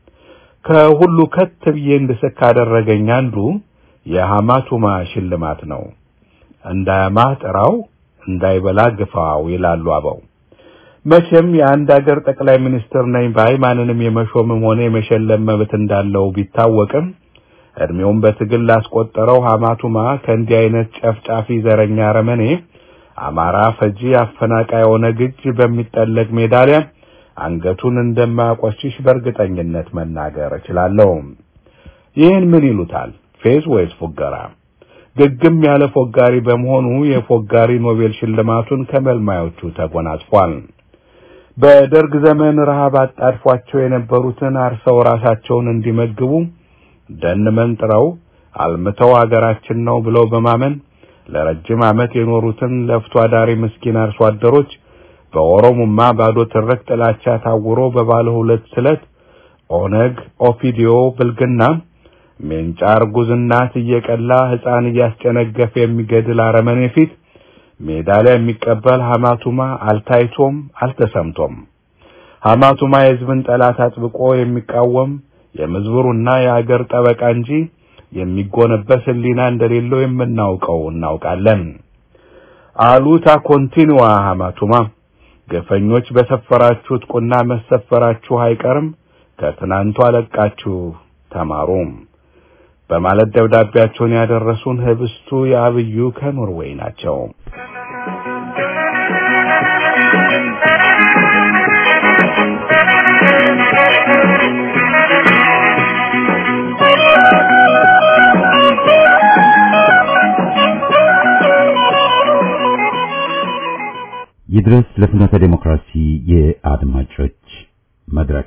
ከሁሉ ከት ብዬ እንድስቅ ካደረገኝ አንዱ የሐማቱማ ሽልማት ነው። እንዳያማህ ጥራው እንዳይበላ ግፋው ይላሉ አበው። መቼም የአንድ ሀገር ጠቅላይ ሚኒስትር ነኝ ባይ ማንንም የመሾምም ሆነ የመሸለም መብት እንዳለው ቢታወቅም እድሜውን በትግል ላስቆጠረው ሐማቱማ ከእንዲህ አይነት ጨፍጫፊ ዘረኛ ረመኔ አማራ ፈጂ አፈናቃይ የሆነ ግጅ በሚጠለቅ ሜዳሊያ አንገቱን እንደማያቆሽሽ በእርግጠኝነት መናገር እችላለሁ። ይህን ምን ይሉታል? ፌዝ ወይስ ፉገራ? ግግም ያለ ፎጋሪ በመሆኑ የፎጋሪ ኖቤል ሽልማቱን ከመልማዮቹ ተጎናጽፏል። በደርግ ዘመን ረሃብ አጣድፏቸው የነበሩትን አርሰው ራሳቸውን እንዲመግቡ ደን መንጥረው አልምተው አገራችን ነው ብለው በማመን ለረጅም ዓመት የኖሩትን ለፍቶ አዳሪ ምስኪን አርሶ አደሮች በኦሮሞማ ባዶ ትርክ ጥላቻ ታውሮ በባለ ሁለት ስለት ኦነግ፣ ኦፒዲዮ፣ ብልግና ሜንጫ እርጉዝ እናት እየቀላ ሕፃን እያስጨነገፈ የሚገድል አረመኔ ፊት ሜዳሊያ የሚቀበል ሐማቱማ አልታይቶም አልተሰምቶም። ሐማቱማ የሕዝብን ጠላት አጥብቆ የሚቃወም የምዝብሩና የአገር ጠበቃ እንጂ የሚጎነበስ ሕሊና እንደሌለው የምናውቀው እናውቃለን። አሉታ ኮንቲኒዋ ሐማቱማ ገፈኞች በሰፈራችሁት ቁና መሰፈራችሁ አይቀርም፣ ከትናንቱ አለቃችሁ ተማሩ በማለት ደብዳቤያቸውን ያደረሱን ህብስቱ የአብዩ ከኖርዌይ ናቸው። ይድረስ ለፍኖተ ዴሞክራሲ የአድማጮች መድረክ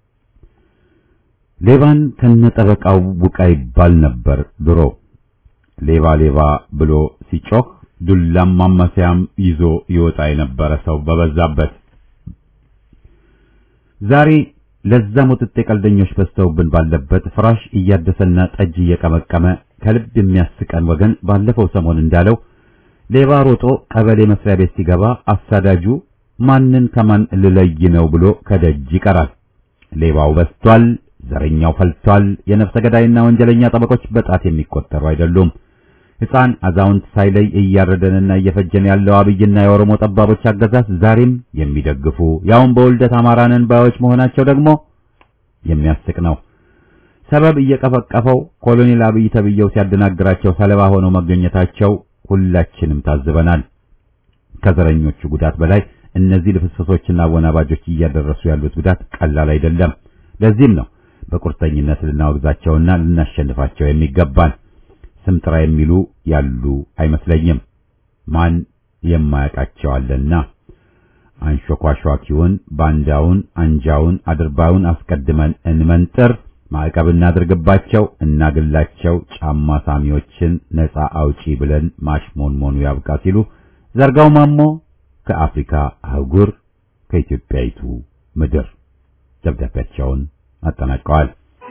ሌባን ከነጠበቃው ውቃ ይባል ነበር ድሮ። ሌባ ሌባ ብሎ ሲጮህ ዱላም ማማሰያም ይዞ ይወጣ የነበረ ሰው በበዛበት። ዛሬ ለዛ ሙጥጤ ቀልደኞች በዝተውብን ባለበት ፍራሽ እያደሰና ጠጅ እየቀመቀመ ከልብ የሚያስቀን ወገን ባለፈው ሰሞን እንዳለው ሌባ ሮጦ ቀበሌ መስሪያ ቤት ሲገባ አሳዳጁ ማንን ከማን ልለይ ነው ብሎ ከደጅ ይቀራል። ሌባው በዝቷል፣ ዘረኛው ፈልቷል። የነፍሰ ገዳይና ወንጀለኛ ጠበቆች በጣት የሚቆጠሩ አይደሉም። ሕፃን አዛውንት ሳይለይ እያረደንና እየፈጀን ያለው አብይና የኦሮሞ ጠባቦች አገዛዝ ዛሬም የሚደግፉ ያውም በውልደት አማራንን ባዮች መሆናቸው ደግሞ የሚያስቅ ነው። ሰበብ እየቀፈቀፈው ኮሎኔል አብይ ተብየው ሲያደናግራቸው ሰለባ ሆነው መገኘታቸው ሁላችንም ታዝበናል። ከዘረኞቹ ጉዳት በላይ እነዚህ ልፍስፍሶችና አወናባጆች እያደረሱ ያሉት ጉዳት ቀላል አይደለም። ለዚህም ነው በቁርጠኝነት ልናወግዛቸውና ልናሸንፋቸው የሚገባን። ስም ጥራ የሚሉ ያሉ አይመስለኝም። ማን የማያውቃቸው አለና አንሾኳሿኪውን፣ ባንዳውን፣ አንጃውን፣ አድርባዩን አስቀድመን እንመንጥር፣ ማዕቀብ እናድርግባቸው፣ እናግላቸው፣ ጫማ ሳሚዎችን ነፃ አውጪ ብለን ማሽሞንሞኑ ያብቃ ሲሉ ዘርጋው ማሞ ከአፍሪካ አህጉር ከኢትዮጵያይቱ ምድር ደብዳቤያቸውን አጠናቀዋል።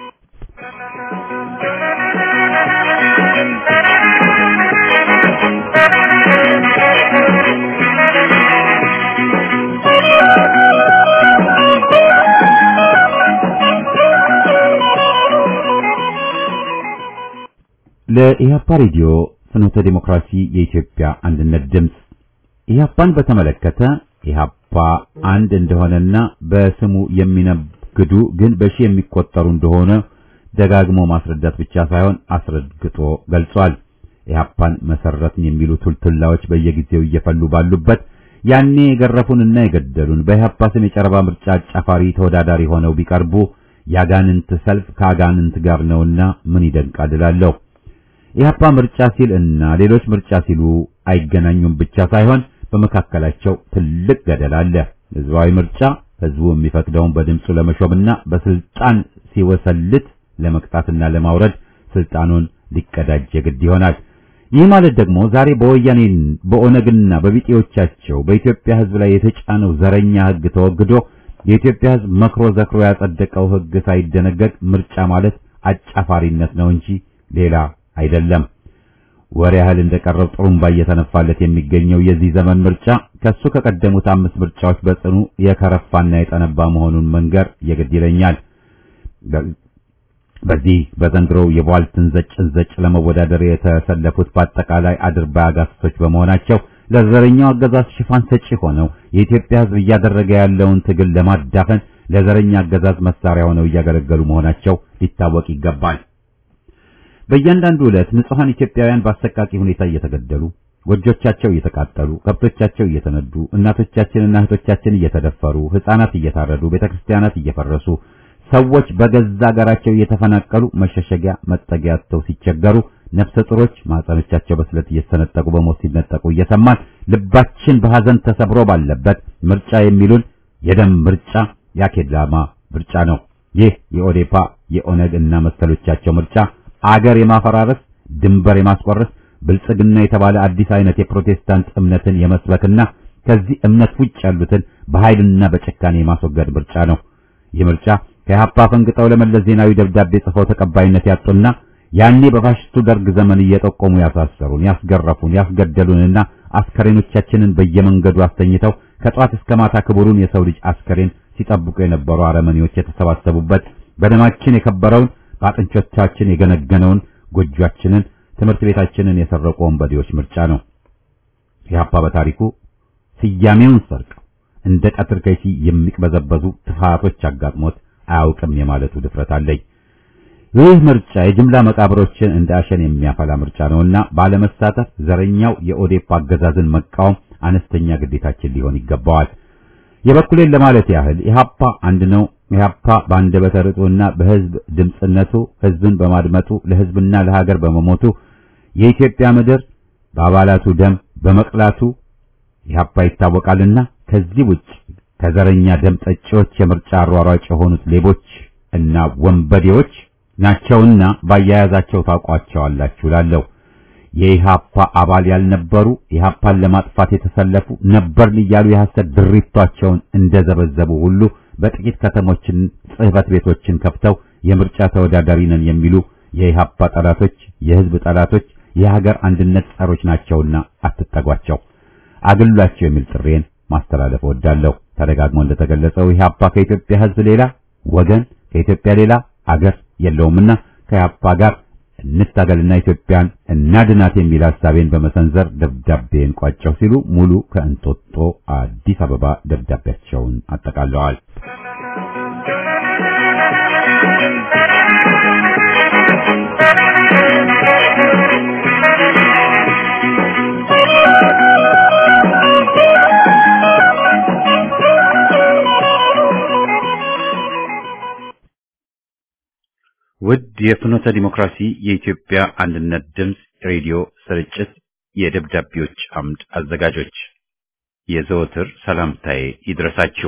ለኢህአፓ ሬዲዮ ፍኖተ ዲሞክራሲ የኢትዮጵያ አንድነት ድምፅ ኢህአፓን በተመለከተ ኢህአፓ አንድ እንደሆነና በስሙ የሚነግዱ ግን በሺ የሚቆጠሩ እንደሆነ ደጋግሞ ማስረዳት ብቻ ሳይሆን አስረግጦ ገልጿል። ኢህአፓን መሰረትን የሚሉ ቱልቱላዎች በየጊዜው እየፈሉ ባሉበት ያኔ የገረፉንና የገደሉን በኢህአፓ ስም የጨረባ ምርጫ አጫፋሪ ተወዳዳሪ ሆነው ቢቀርቡ ያጋንንት ሰልፍ ከአጋንንት ጋር ነውና ምን ይደንቃል እላለሁ። ኢህአፓ ምርጫ ሲል እና ሌሎች ምርጫ ሲሉ አይገናኙም ብቻ ሳይሆን በመካከላቸው ትልቅ ገደል አለ። ህዝባዊ ምርጫ ህዝቡ የሚፈቅደውን በድምፁ ለመሾምና በስልጣን ሲወሰልት ለመቅጣትና ለማውረድ ስልጣኑን ሊቀዳጅ የግድ ይሆናል። ይህ ማለት ደግሞ ዛሬ በወያኔ በኦነግና በቢጤዎቻቸው በኢትዮጵያ ህዝብ ላይ የተጫነው ዘረኛ ህግ ተወግዶ የኢትዮጵያ ህዝብ መክሮ ዘክሮ ያጸደቀው ህግ ሳይደነገግ ምርጫ ማለት አጫፋሪነት ነው እንጂ ሌላ አይደለም። ወር ያህል እንደቀረው ጥሩምባ እየተነፋለት የሚገኘው የዚህ ዘመን ምርጫ ከሱ ከቀደሙት አምስት ምርጫዎች በጽኑ የከረፋና የጠነባ መሆኑን መንገር የግድ ይለኛል። በዚህ በዘንድሮው የቧልትን ዘጭ ዘጭ ለመወዳደር የተሰለፉት በአጠቃላይ አድርባይ አጋስቶች በመሆናቸው ለዘረኛው አገዛዝ ሽፋን ሰጪ ሆነው የኢትዮጵያ ህዝብ እያደረገ ያለውን ትግል ለማዳፈን ለዘረኛ አገዛዝ መሳሪያ ሆነው እያገለገሉ መሆናቸው ሊታወቅ ይገባል። በእያንዳንዱ ዕለት ንጹሐን ኢትዮጵያውያን በአሰቃቂ ሁኔታ እየተገደሉ፣ ጎጆቻቸው እየተቃጠሉ፣ ከብቶቻቸው እየተነዱ፣ እናቶቻችንና እህቶቻችን እየተደፈሩ፣ ሕፃናት እየታረዱ፣ ቤተክርስቲያናት እየፈረሱ፣ ሰዎች በገዛ አገራቸው እየተፈናቀሉ መሸሸጊያ መጠጊያ አጥተው ሲቸገሩ፣ ነፍሰ ጡሮች ማህፀኖቻቸው በስለት እየተሰነጠቁ በሞት ሲነጠቁ እየሰማን ልባችን በሐዘን ተሰብሮ ባለበት ምርጫ የሚሉን የደም ምርጫ ያኬዳማ ምርጫ ነው። ይህ የኦዴፓ የኦነግ እና መሰሎቻቸው ምርጫ አገር የማፈራረስ ድንበር የማስቆረስ ብልጽግና የተባለ አዲስ አይነት የፕሮቴስታንት እምነትን የመስበክና ከዚህ እምነት ውጭ ያሉትን በኃይልና በጭካኔ የማስወገድ ምርጫ ነው። ይህ ምርጫ ከኢህአፓ ፈንግጠው ለመለስ ዜናዊ ደብዳቤ ጽፈው ተቀባይነት ያጡና ያኔ በፋሽስቱ ደርግ ዘመን እየጠቆሙ ያሳሰሩን፣ ያስገረፉን፣ ያስገደሉንና አስከሬኖቻችንን በየመንገዱ አስተኝተው ከጧት እስከ ማታ ክቡሩን የሰው ልጅ አስከሬን ሲጠብቁ የነበሩ አረመኔዎች የተሰባሰቡበት በደማችን የከበረውን በአጥንቾቻችን የገነገነውን ጎጇችንን ትምህርት ቤታችንን የሰረቁ ወንበዴዎች ምርጫ ነው። ኢህአፓ በታሪኩ ስያሜውን ሰርቀው እንደ ቀትር ከይሲ የሚቅበዘበዙ ትፋቶች አጋጥሞት አያውቅም የማለቱ ድፍረት አለኝ። ይህ ምርጫ የጅምላ መቃብሮችን እንደ አሸን የሚያፈላ ምርጫ ነውና ባለመሳተፍ ዘረኛው የኦዴፓ አገዛዝን መቃወም አነስተኛ ግዴታችን ሊሆን ይገባዋል። የበኩሌን ለማለት ያህል ኢህአፓ አንድ ነው። ኢህአፓ በአንደበተ ርቱዕና በህዝብ ድምጽነቱ ህዝብን በማድመጡ ለህዝብና ለሀገር በመሞቱ የኢትዮጵያ ምድር በአባላቱ ደም በመቅላቱ ኢህአፓ ይታወቃልና ከዚህ ውጭ ከዘረኛ ደም ጠጪዎች የምርጫ አሯሯጭ የሆኑት ሌቦች እና ወንበዴዎች ናቸውና ባያያዛቸው ታውቋቸዋላችሁ እላለሁ። የኢሃፓ አባል ያልነበሩ ኢሃፓን ለማጥፋት የተሰለፉ ነበርን እያሉ የሐሰት ድሪቷቸውን እንደዘበዘቡ ሁሉ በጥቂት ከተሞችን ጽሕፈት ቤቶችን ከፍተው የምርጫ ተወዳዳሪ ነን የሚሉ የኢሃፓ ጠላቶች፣ የህዝብ ጠላቶች፣ የሀገር አንድነት ጸሮች ናቸውና አትጠጓቸው፣ አግሏቸው የሚል ጥሬን ማስተላለፍ እወዳለሁ። ተደጋግሞ እንደተገለጸው ኢሃፓ ከኢትዮጵያ ህዝብ ሌላ ወገን ከኢትዮጵያ ሌላ አገር የለውምና ከኢሃፓ ጋር እንታገልና ኢትዮጵያን እናድናት የሚል ሐሳቤን በመሰንዘር ደብዳቤን ቋጨው ሲሉ ሙሉ ከእንጦጦ አዲስ አበባ ደብዳቤያቸውን አጠቃለዋል። ውድ የፍኖተ ዲሞክራሲ የኢትዮጵያ አንድነት ድምፅ ሬዲዮ ስርጭት የደብዳቤዎች አምድ አዘጋጆች የዘወትር ሰላምታዬ ይድረሳችሁ።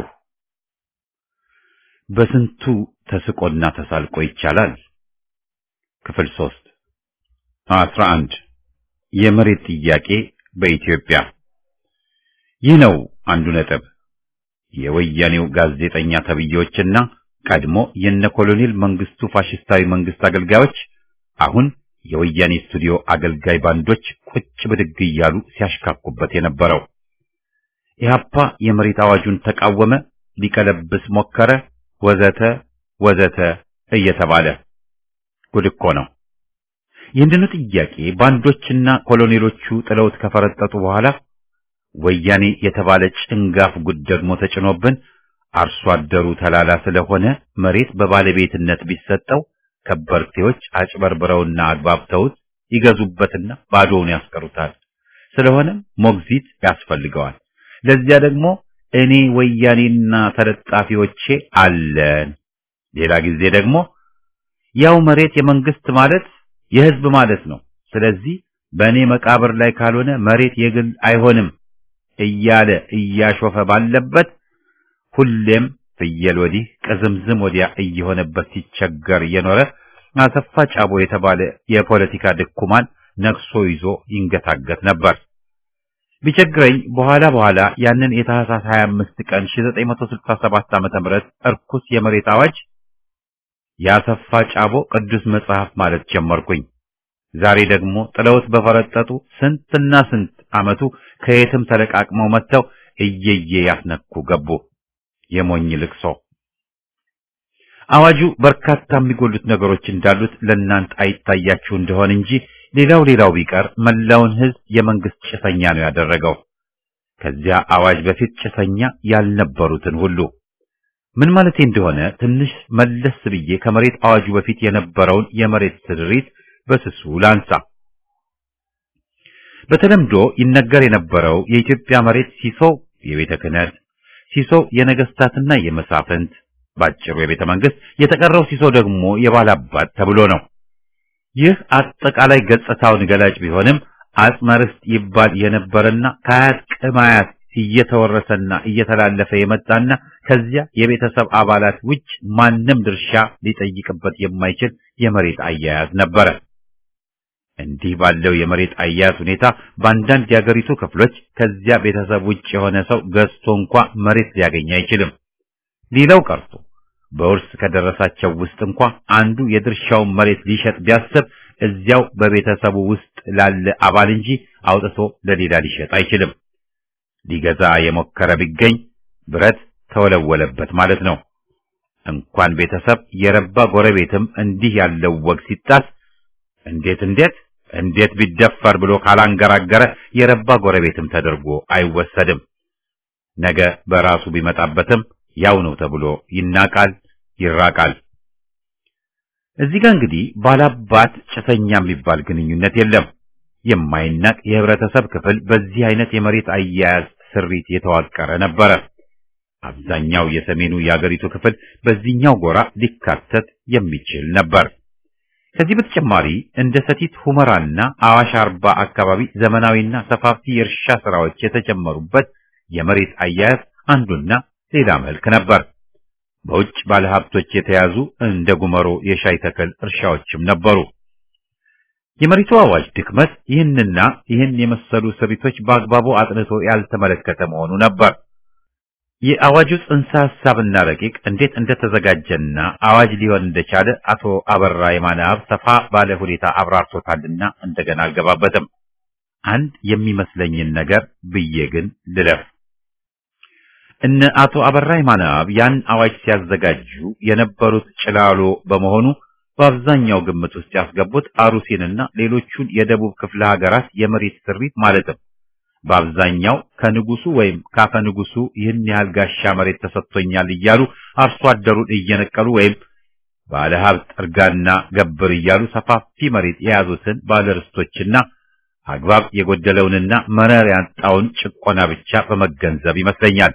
በስንቱ ተስቆና ተሳልቆ ይቻላል። ክፍል ሶስት አስራ አንድ የመሬት ጥያቄ በኢትዮጵያ ይህ ነው አንዱ ነጥብ። የወያኔው ጋዜጠኛ ተብዬዎችና ቀድሞ የነ ኮሎኔል መንግስቱ ፋሽስታዊ መንግስት አገልጋዮች አሁን የወያኔ ስቱዲዮ አገልጋይ ባንዶች ቁጭ ብድግ እያሉ ሲያሽካኩበት የነበረው ኢህአፓ የመሬት አዋጁን ተቃወመ፣ ሊቀለብስ ሞከረ፣ ወዘተ ወዘተ እየተባለ ጉድ እኮ ነው። ይህንኑ ጥያቄ ባንዶችና ኮሎኔሎቹ ጥለውት ከፈረጠጡ በኋላ ወያኔ የተባለ ጭንጋፍ ጉድ ደግሞ ተጭኖብን አርሶ አደሩ ተላላ ስለሆነ መሬት በባለቤትነት ቢሰጠው ከበርቴዎች አጭበርብረውና አግባብተውት ይገዙበትና ባዶውን ያስቀሩታል። ስለሆነም ሞግዚት ያስፈልገዋል። ለዚያ ደግሞ እኔ ወያኔና ተለጣፊዎቼ አለን። ሌላ ጊዜ ደግሞ ያው መሬት የመንግስት ማለት የህዝብ ማለት ነው። ስለዚህ በእኔ መቃብር ላይ ካልሆነ መሬት የግል አይሆንም እያለ እያሾፈ ባለበት ሁሌም ፍየል ወዲህ ቅዝምዝም ወዲያ እየሆነበት ሲቸገር እየኖረ አሰፋ ጫቦ የተባለ የፖለቲካ ድኩማን ነግሶ ይዞ ይንገታገት ነበር። ቢቸግረኝ በኋላ በኋላ ያንን የታህሳስ 25 ቀን 1967 ዓመተ ምህረት እርኩስ የመሬት አዋጅ ያሰፋ ጫቦ ቅዱስ መጽሐፍ ማለት ጀመርኩኝ። ዛሬ ደግሞ ጥለውት በፈረጠጡ ስንትና ስንት ዓመቱ ከየትም ተለቃቅመው መጥተው እየየ ያስነኩ ገቡ። የሞኝ ልቅሶ አዋጁ በርካታ የሚጎሉት ነገሮች እንዳሉት ለእናንተ አይታያችሁ እንደሆን እንጂ ሌላው ሌላው ቢቀር መላውን ሕዝብ የመንግስት ጭሰኛ ነው ያደረገው። ከዚያ አዋጅ በፊት ጭሰኛ ያልነበሩትን ሁሉ ምን ማለቴ እንደሆነ ትንሽ መለስ ብዬ ከመሬት አዋጁ በፊት የነበረውን የመሬት ስድሪት በስሱ ላንሳ። በተለምዶ ይነገር የነበረው የኢትዮጵያ መሬት ሲሶ የቤተ ክህነት ሲሶ የነገስታትና የመሳፍንት ባጭሩ የቤተ መንግስት፣ የተቀረው ሲሶ ደግሞ የባላባት ተብሎ ነው። ይህ አጠቃላይ ገጽታውን ገላጭ ቢሆንም አጽመ ርስት ይባል የነበረና ከአያት ቅማያት እየተወረሰና እየተላለፈ የመጣና ከዚያ የቤተሰብ አባላት ውጭ ማንም ድርሻ ሊጠይቅበት የማይችል የመሬት አያያዝ ነበረ። እንዲህ ባለው የመሬት አያያዝ ሁኔታ በአንዳንድ የአገሪቱ ክፍሎች ከዚያ ቤተሰብ ውጭ የሆነ ሰው ገዝቶ እንኳ መሬት ሊያገኝ አይችልም። ሌላው ቀርቶ በውርስ ከደረሳቸው ውስጥ እንኳ አንዱ የድርሻውን መሬት ሊሸጥ ቢያስብ እዚያው በቤተሰቡ ውስጥ ላለ አባል እንጂ አውጥቶ ለሌላ ሊሸጥ አይችልም። ሊገዛ የሞከረ ቢገኝ ብረት ተወለወለበት ማለት ነው። እንኳን ቤተሰብ የረባ ጎረቤትም እንዲህ ያለው ወግ ሲጣስ እንዴት እንዴት እንዴት ቢደፈር ብሎ ካላንገራገረ የረባ ጎረቤትም ተደርጎ አይወሰድም። ነገ በራሱ ቢመጣበትም ያው ነው ተብሎ ይናቃል፣ ይራቃል። እዚህ ጋር እንግዲህ ባላባት ጭሰኛ የሚባል ግንኙነት የለም። የማይናቅ የህብረተሰብ ክፍል በዚህ አይነት የመሬት አያያዝ ስሪት የተዋቀረ ነበረ። አብዛኛው የሰሜኑ የአገሪቱ ክፍል በዚህኛው ጎራ ሊካተት የሚችል ነበር። ከዚህ በተጨማሪ እንደ ሰቲት ሁመራና አዋሽ አርባ አካባቢ ዘመናዊና ሰፋፊ የእርሻ ስራዎች የተጀመሩበት የመሬት አያያዝ አንዱና ሌላ መልክ ነበር። በውጭ ባለሀብቶች የተያዙ እንደ ጉመሮ የሻይ ተክል እርሻዎችም ነበሩ። የመሬቱ አዋጅ ድክመት ይህንና ይህን የመሰሉ ስሪቶች በአግባቡ አጥንቶ ያልተመለከተ መሆኑ ነበር። የአዋጁ ጽንሰ ሐሳብና ረቂቅ እንዴት እንደተዘጋጀና አዋጅ ሊሆን እንደቻለ አቶ አበራ የማነአብ ሰፋ ባለ ሁኔታ አብራርቶታልና እንደገና አልገባበትም። አንድ የሚመስለኝን ነገር ብዬ ግን ልለፍ። እነ አቶ አበራ የማነአብ ያን አዋጅ ሲያዘጋጁ የነበሩት ጭላሎ በመሆኑ በአብዛኛው ግምት ውስጥ ያስገቡት አሩሲንና ሌሎቹን የደቡብ ክፍለ ሀገራት የመሬት ስሪት ማለትም በአብዛኛው ከንጉሱ ወይም ካፈ ንጉሱ ይህን ያህል ጋሻ መሬት ተሰጥቶኛል እያሉ አርሶ አደሩን እየነቀሉ ወይም ባለ ሀብት እርጋና ገብር እያሉ ሰፋፊ መሬት የያዙትን ባለርስቶችና አግባብ የጎደለውንና መረር ያጣውን ጭቆና ብቻ በመገንዘብ ይመስለኛል።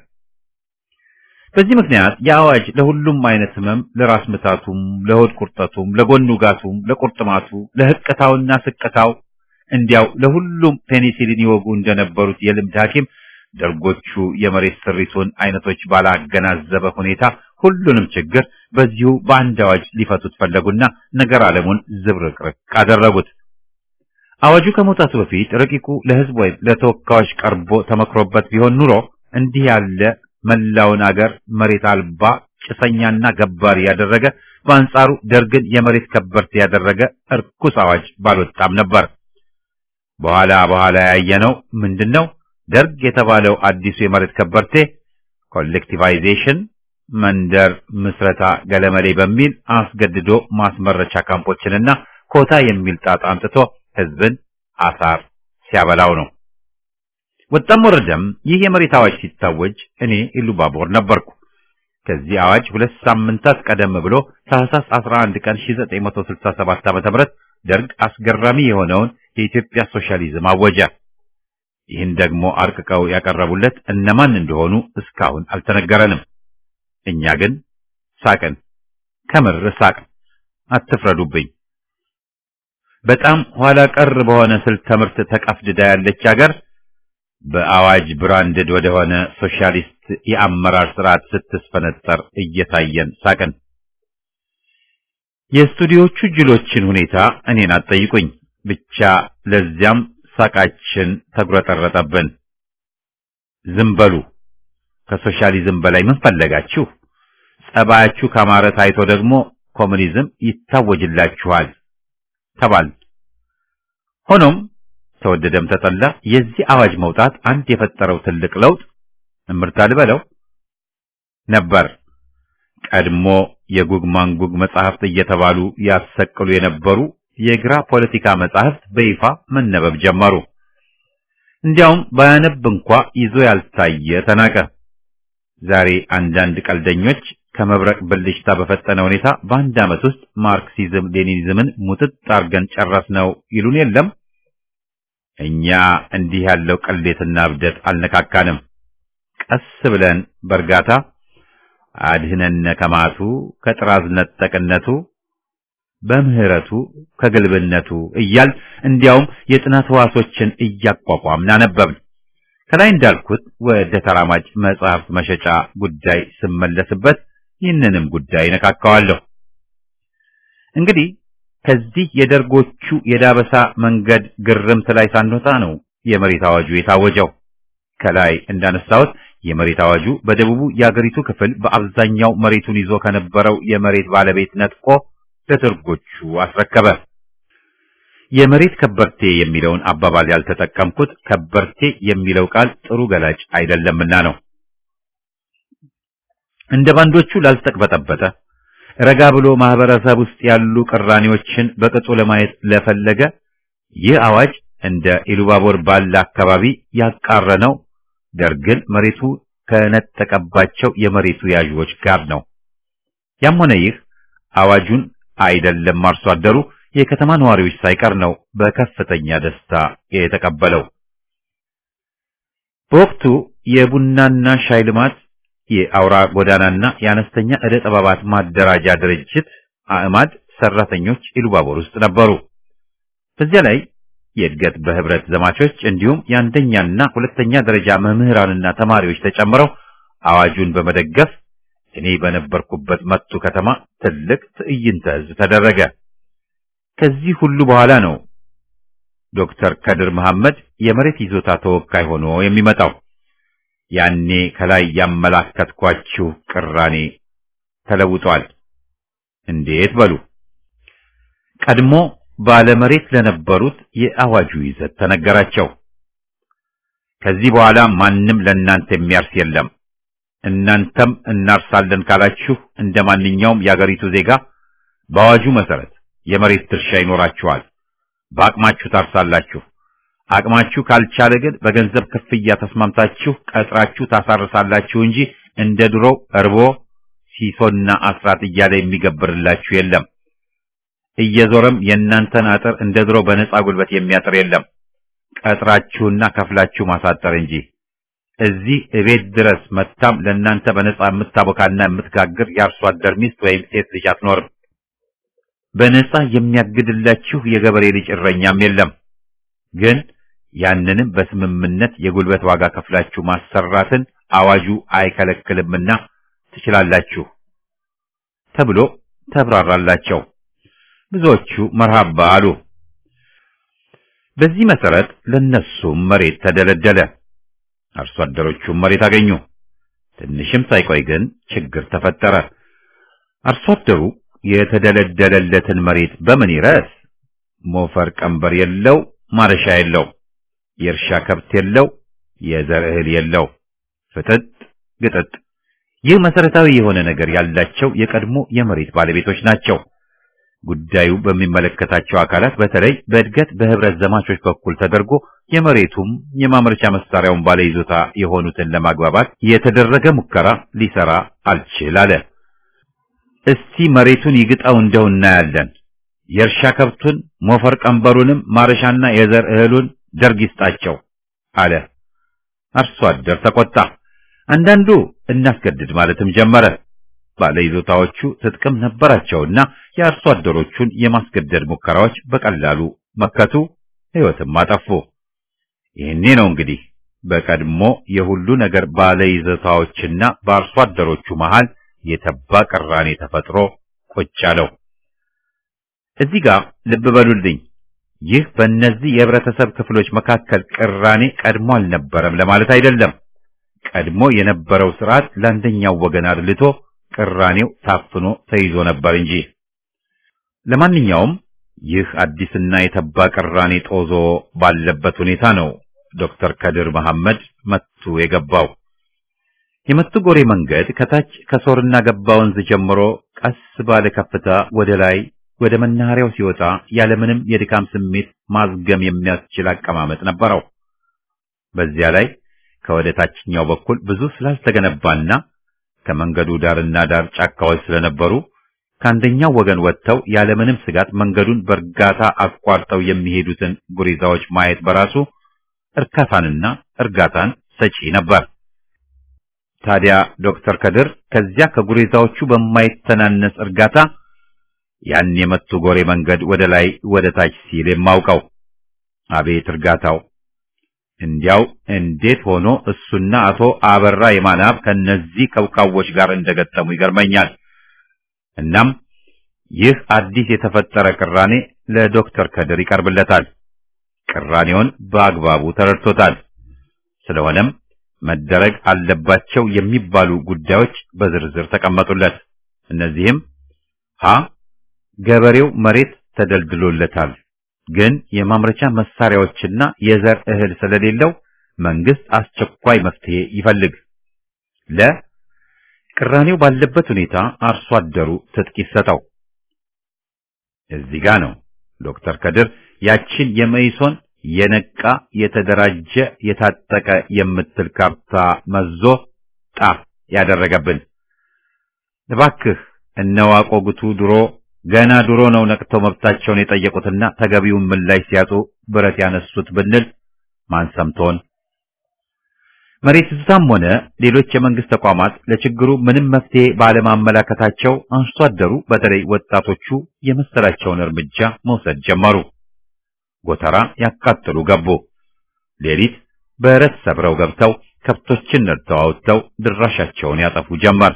በዚህ ምክንያት የአዋጅ ለሁሉም አይነት ህመም፣ ለራስ ምታቱም፣ ለሆድ ቁርጠቱም፣ ለጎን ውጋቱም፣ ለቁርጥማቱ፣ ለህቅታውና ስቅታው እንዲያው ለሁሉም ፔኒሲሊን ይወጉ እንደነበሩት የልምድ ሐኪም ደርጎቹ የመሬት ስሪቱን አይነቶች ባላገናዘበ ሁኔታ ሁሉንም ችግር በዚሁ በአንድ አዋጅ ሊፈቱት ፈለጉና ነገር ዓለሙን ዝብርቅርቅ አደረጉት። አዋጁ ከመውጣቱ በፊት ረቂቁ ለህዝብ ወይም ለተወካዮች ቀርቦ ተመክሮበት ቢሆን ኑሮ እንዲህ ያለ መላውን አገር መሬት አልባ ጭሰኛና ገባሪ ያደረገ በአንጻሩ ደርግን የመሬት ከበርቴ ያደረገ እርኩስ አዋጅ ባልወጣም ነበር። በኋላ በኋላ ያየነው ምንድነው? ደርግ የተባለው አዲሱ የመሬት ከበርቴ ኮሌክቲቫይዜሽን፣ መንደር ምስረታ ገለመሌ በሚል አስገድዶ ማስመረቻ ካምፖችንና ኮታ የሚል ጣጣ አምጥቶ ህዝብን አሳር ሲያበላው ነው። ወጣም ወረደም ይህ የመሬት አዋጅ ሲታወጅ እኔ ኢሉባቦር ነበርኩ። ከዚህ አዋጅ ሁለት ሳምንታት ቀደም ብሎ ታህሳስ 11 ቀን 1967 ዓ.ም ደርግ አስገራሚ የሆነውን የኢትዮጵያ ሶሻሊዝም አወጀ። ይህን ደግሞ አርቅቀው ያቀረቡለት እነማን እንደሆኑ እስካሁን አልተነገረንም። እኛ ግን ሳቅን፣ ከምር ሳቅን። አትፍረዱብኝ። በጣም ኋላ ቀር በሆነ ስልት ትምህርት ተቀፍድዳ ያለች ሀገር በአዋጅ ብራንድድ ወደሆነ ሶሻሊስት የአመራር ስርዓት ስትስፈነጠር እየታየን ሳቅን። የስቱዲዮቹ ጅሎችን ሁኔታ እኔን አትጠይቁኝ። ብቻ ለዚያም ሳቃችን ተጉረጠረጠብን። ዝም በሉ። ከሶሻሊዝም በላይ ምን ፈለጋችሁ? ጸባያችሁ ካማረ ታይቶ ደግሞ ኮሙኒዝም ይታወጅላችኋል ተባል። ሆኖም ተወደደም ተጠላ የዚህ አዋጅ መውጣት አንድ የፈጠረው ትልቅ ለውጥ እምርታ ልበለው ነበር። ቀድሞ የጉግ ማንጉግ መጻሕፍት እየተባሉ ያሰቅሉ የነበሩ የግራ ፖለቲካ መጻሕፍት በይፋ መነበብ ጀመሩ። እንዲያውም ባያነብ እንኳ ይዞ ያልታየ ተናቀ። ዛሬ አንዳንድ ቀልደኞች ከመብረቅ ብልጭታ በፈጠነ ሁኔታ በአንድ ዓመት ውስጥ ማርክሲዝም ሌኒኒዝምን ሙጥጥ አርገን ጨረስነው ይሉን የለም። እኛ እንዲህ ያለው ቅሌትና እብደት አልነካካንም። ቀስ ብለን በእርጋታ አድህነነ ከማቱ ከጥራዝ ነጠቅነቱ በምህረቱ ከግልብነቱ እያል እንዲያውም የጥናት ህዋሶችን እያቋቋምን አነበብን። ከላይ እንዳልኩት ወደ ተራማጅ መጽሐፍት መሸጫ ጉዳይ ስመለስበት ይህንንም ጉዳይ ነካካዋለሁ። እንግዲህ ከዚህ የደርጎቹ የዳበሳ መንገድ ግርምት ላይ ሳንወጣ ነው የመሬት አዋጁ የታወጀው። ከላይ እንዳነሳሁት የመሬት አዋጁ በደቡቡ የአገሪቱ ክፍል በአብዛኛው መሬቱን ይዞ ከነበረው የመሬት ባለቤት ነጥቆ ለደርጎቹ አስረከበ። የመሬት ከበርቴ የሚለውን አባባል ያልተጠቀምኩት ከበርቴ የሚለው ቃል ጥሩ ገላጭ አይደለምና ነው። እንደ ባንዶቹ ላልተቅበጠበጠ ረጋ ብሎ ማህበረሰብ ውስጥ ያሉ ቅራኔዎችን በቅጡ ለማየት ለፈለገ ይህ አዋጅ እንደ ኢሉባቦር ባለ አካባቢ ያቃረነው ደርግን መሬቱ ከነጠቀባቸው የመሬቱ ያዥዎች ጋር ነው። ያም ሆነ ይህ አዋጁን አይደለም አርሶ አደሩ የከተማ ነዋሪዎች ሳይቀር ነው በከፍተኛ ደስታ የተቀበለው። በወቅቱ የቡናና ሻይ ልማት የአውራ ጎዳናና የአነስተኛ ዕደ ጥበባት ማደራጃ ድርጅት አዕማድ ሰራተኞች ኢሉባቦር ውስጥ ነበሩ። በዚያ ላይ የእድገት በህብረት ዘማቾች እንዲሁም የአንደኛና ሁለተኛ ደረጃ መምህራንና ተማሪዎች ተጨምረው አዋጁን በመደገፍ እኔ በነበርኩበት መቱ ከተማ ትልቅ ትዕይንተ ህዝብ ተደረገ። ከዚህ ሁሉ በኋላ ነው ዶክተር ከድር መሐመድ የመሬት ይዞታ ተወካይ ሆኖ የሚመጣው። ያኔ ከላይ ያመላከትኳችሁ ቅራኔ ተለውጧል። እንዴት በሉ። ቀድሞ ባለመሬት ለነበሩት የአዋጁ ይዘት ተነገራቸው። ከዚህ በኋላ ማንም ለእናንተ የሚያርስ የለም። እናንተም እናርሳለን ካላችሁ እንደ ማንኛውም የአገሪቱ ዜጋ በአዋጁ መሰረት የመሬት ድርሻ ይኖራችኋል። በአቅማችሁ ታርሳላችሁ። አቅማችሁ ካልቻለ ግን በገንዘብ ክፍያ ተስማምታችሁ ቀጥራችሁ ታሳርሳላችሁ እንጂ እንደ ድሮው እርቦ ሲሶና አስራት እያለ የሚገብርላችሁ የለም። እየዞረም የእናንተን አጥር እንደ ድሮ በነፃ ጉልበት የሚያጥር የለም። ቀጥራችሁና ከፍላችሁ ማሳጠር እንጂ እዚህ እቤት ድረስ መታም ለእናንተ በነፃ የምታቦካና የምትጋግር የአርሶ አደር ሚስት ወይም ሴት ልጅ አትኖርም። በነፃ የሚያግድላችሁ የገበሬ ልጅ እረኛም የለም። ግን ያንንም በስምምነት የጉልበት ዋጋ ከፍላችሁ ማሰራትን አዋጁ አይከለክልምና ትችላላችሁ ተብሎ ተብራራላቸው። ብዙዎቹ መርሃባ አሉ። በዚህ መሰረት ለነሱም መሬት ተደለደለ። አርሶ አደሮቹም መሬት አገኙ። ትንሽም ሳይቆይ ግን ችግር ተፈጠረ። አርሶ አደሩ የተደለደለለትን መሬት በምን ይረስ? ሞፈር ቀንበር የለው፣ ማረሻ የለው፣ የእርሻ ከብት የለው፣ የዘር እህል የለው። ፍጥጥ ግጥጥ። ይህ መሰረታዊ የሆነ ነገር ያላቸው የቀድሞ የመሬት ባለቤቶች ናቸው። ጉዳዩ በሚመለከታቸው አካላት በተለይ በእድገት በህብረት ዘማቾች በኩል ተደርጎ የመሬቱም የማምረቻ መሳሪያውን ባለይዞታ የሆኑትን ለማግባባት የተደረገ ሙከራ ሊሰራ አልችል አለ። እስቲ መሬቱን ይግጣው እንደው እናያለን። የእርሻ ከብቱን ሞፈር ቀንበሩንም ማረሻና የዘር እህሉን ደርግ ይስጣቸው አለ። አርሶ አደር ተቆጣ። አንዳንዱ እናስገድድ ማለትም ጀመረ። ባለይዞታዎቹ ትጥቅም ነበራቸውና የአርሶ አደሮቹን የማስገደድ ሙከራዎች በቀላሉ መከቱ፣ ሕይወትም አጠፉ። ይህኔ ነው እንግዲህ በቀድሞ የሁሉ ነገር ባለይዞታዎችና በአርሶ አደሮቹ መሃል የተባ ቅራኔ ተፈጥሮ ቁጭ አለው። እዚህ ጋር ልብ በሉልኝ። ይህ በእነዚህ የህብረተሰብ ክፍሎች መካከል ቅራኔ ቀድሞ አልነበረም ለማለት አይደለም። ቀድሞ የነበረው ስርዓት ለአንደኛው ወገን አድልቶ ቅራኔው ታፍኖ ተይዞ ነበር እንጂ። ለማንኛውም ይህ አዲስና የተባ ቅራኔ ጦዞ ባለበት ሁኔታ ነው ዶክተር ከድር መሐመድ መቱ የገባው። የመቱ ጎሬ መንገድ ከታች ከሶርና ገባ ወንዝ ጀምሮ ቀስ ባለ ከፍታ ወደ ላይ ወደ መናኸሪያው ሲወጣ ያለምንም የድካም ስሜት ማዝገም የሚያስችል አቀማመጥ ነበረው። በዚያ ላይ ከወደ ታችኛው በኩል ብዙ ስላልተገነባና ከመንገዱ ዳርና ዳር ጫካዎች ስለነበሩ ከአንደኛው ወገን ወጥተው ያለምንም ስጋት መንገዱን በእርጋታ አቋርጠው የሚሄዱትን ጉሪዛዎች ማየት በራሱ እርካታንና እርጋታን ሰጪ ነበር። ታዲያ ዶክተር ከድር ከዚያ ከጉሬዛዎቹ በማይተናነስ እርጋታ ያን የመቱ ጎሬ መንገድ ወደ ላይ ወደ ታች ሲል የማውቀው አቤት እርጋታው! እንዲያው እንዴት ሆኖ እሱና አቶ አበራ የማናብ ከነዚህ ከውካዎች ጋር እንደገጠሙ ይገርመኛል። እናም ይህ አዲስ የተፈጠረ ቅራኔ ለዶክተር ከድር ይቀርብለታል። ቅራኔውን በአግባቡ ተረድቶታል። ስለሆነም መደረግ አለባቸው የሚባሉ ጉዳዮች በዝርዝር ተቀመጡለት። እነዚህም ሀ ገበሬው መሬት ተደልድሎለታል፣ ግን የማምረቻ መሳሪያዎችና የዘር እህል ስለሌለው መንግስት አስቸኳይ መፍትሄ ይፈልግ። ለ ቅራኔው ባለበት ሁኔታ አርሶ አደሩ ትጥቅ ይሰጠው። እዚህ ጋ ነው ዶክተር ከድር ያችን የመይሶን የነቃ የተደራጀ የታጠቀ የምትል ካርታ መዞ ጣ ያደረገብን። እባክህ እነዋቆ ጉቱ ድሮ ገና ድሮ ነው ነቅተው መብታቸውን የጠየቁትና ተገቢውን ምላሽ ሲያጡ ብረት ያነሱት ብንል ማን ሰምቶን? መሬት ይዞታም ሆነ ሌሎች የመንግስት ተቋማት ለችግሩ ምንም መፍትሄ ባለማመላከታቸው አርሶ አደሩ በተለይ ወጣቶቹ የመሰላቸውን እርምጃ መውሰድ ጀመሩ። ጎተራ ያቃጥሉ ገቡ። ሌሊት በረት ሰብረው ገብተው ከብቶችን ነድተው አውጥተው ድራሻቸውን ያጠፉ ጀመር።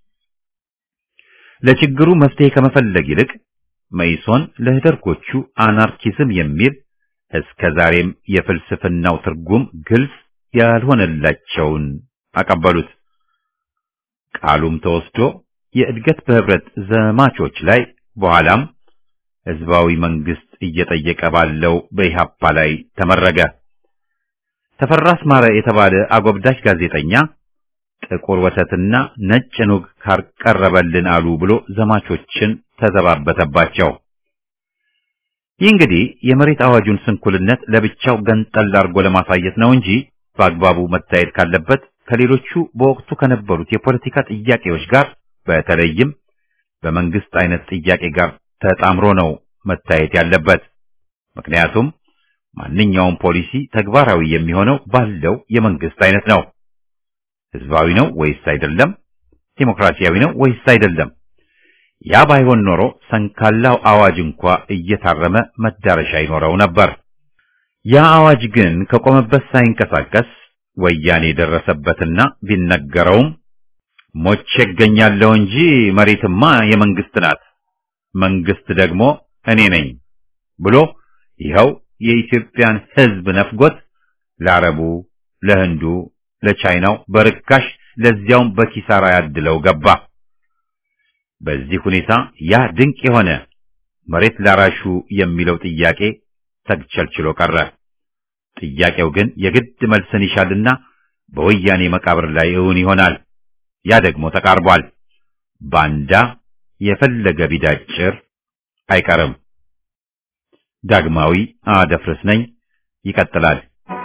ለችግሩ መፍትሄ ከመፈለግ ይልቅ መይሶን ለደርጎቹ አናርኪዝም የሚል እስከ ዛሬም የፍልስፍናው ትርጉም ግልጽ ያልሆነላቸውን አቀበሉት። ቃሉም ተወስዶ የእድገት በህብረት ዘማቾች ላይ በኋላም ህዝባዊ መንግስት እየጠየቀ ባለው በኢሃፓ ላይ ተመረገ። ተፈራ አስማረ የተባለ አጎብዳጅ ጋዜጠኛ ጥቁር ወተትና ነጭ ኑግ ካቀረበልን አሉ ብሎ ዘማቾችን ተዘባበተባቸው። ይህ እንግዲህ የመሬት አዋጁን ስንኩልነት ለብቻው ገንጠል አድርጎ ለማሳየት ነው እንጂ በአግባቡ መታየት ካለበት ከሌሎቹ በወቅቱ ከነበሩት የፖለቲካ ጥያቄዎች ጋር በተለይም በመንግስት አይነት ጥያቄ ጋር ተጣምሮ ነው መታየት ያለበት። ምክንያቱም ማንኛውም ፖሊሲ ተግባራዊ የሚሆነው ባለው የመንግስት አይነት ነው። ህዝባዊ ነው ወይስ አይደለም? ዲሞክራሲያዊ ነው ወይስ አይደለም? ያ ባይሆን ኖሮ ሰንካላው አዋጅ እንኳ እየታረመ መዳረሻ ይኖረው ነበር። ያ አዋጅ ግን ከቆመበት ሳይንቀሳቀስ ወያኔ ደረሰበትና ቢነገረውም ሞቼ እገኛለሁ እንጂ መሬትማ የመንግስት ናት፣ መንግስት ደግሞ እኔ ነኝ ብሎ ይኸው የኢትዮጵያን ህዝብ ነፍጎት ለአረቡ፣ ለህንዱ፣ ለቻይናው በርካሽ ለዚያውም በኪሳራ ያድለው ገባ። በዚህ ሁኔታ ያ ድንቅ የሆነ መሬት ላራሹ የሚለው ጥያቄ ተግቸልችሎ ቀረ። ጥያቄው ግን የግድ መልስን ይሻልና በወያኔ መቃብር ላይ እውን ይሆናል። ያ ደግሞ ተቃርቧል። ባንዳ የፈለገ ቢዳጭር አይቀርም። ዳግማዊ አደፍርስ ነኝ። ይቀጥላል።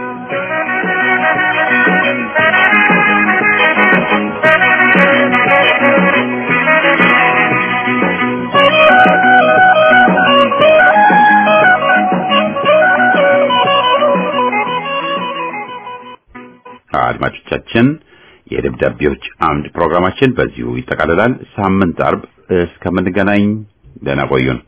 አድማጮቻችን የደብዳቤዎች አምድ ፕሮግራማችን በዚሁ ይጠቃልላል። ሳምንት አርብ እስከምንገናኝ ደህና ቆዩን።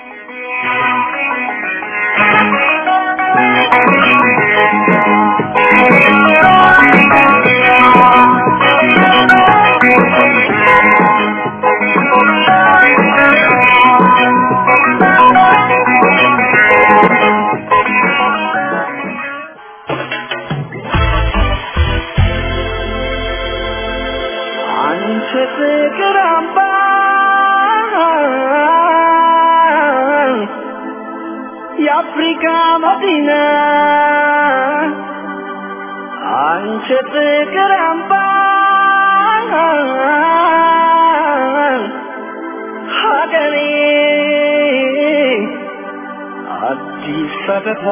አንቺ ፍቅር አምባ የአፍሪካ መዲና አንቺ ፍቅር አምባ ሀገሬ አዲስ አበባ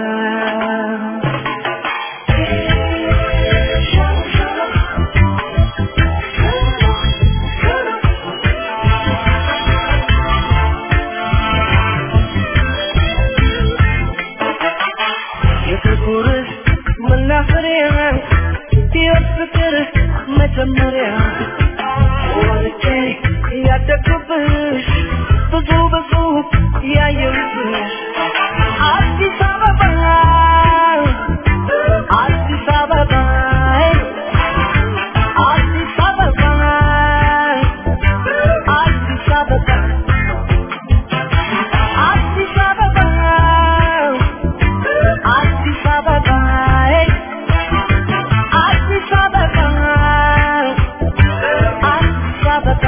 የፍቅር መናፈሪያ የፍቅር መጀመሪያ ወልጄ ያደግኩብሽ ብዙ ብዙ ያየሁብሽ አዲስ አበባ አዲስ አበባ አዲስ አበባ አዲስ አበባ አዲስ አበባ አዲስ አበባ አዲስ አበባ አዲስ አበባ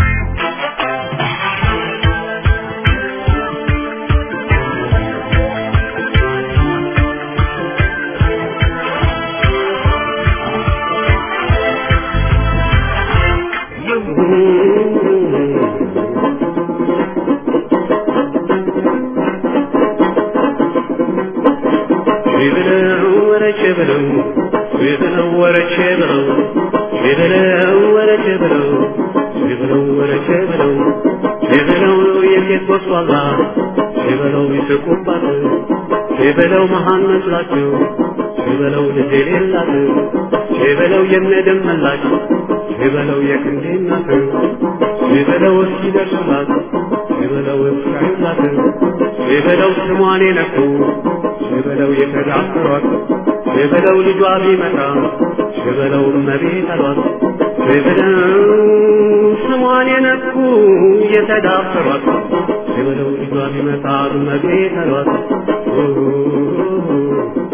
ቢብለው ወረቼ ብለው ቢብለው ወረቼ ብለው ቢብለው ወረቼ ብለው ቢብለው ወረቼ ብለው ቢብለው የሴት ወስዋላ ቢበለው ይስቁባት ቢበለው መሃን መስላቸው ቢበለው ልጅ የሌላት ቢበለው የምደመላች ቢበለው የክንዴ እናት ቢበለው እስኪደርሱላት ቢበለው እስካዩላት ቢበለው ስሟን የነኩ ሽበለው የተዳፈሯት ሽበለው ልጇ ቢመጣ ሽበለው እመቤት አሏት ሽበለው ስሟን የነኩ የተዳፈሯት የበለው ልጇን ይመታል መግቤ ተሏት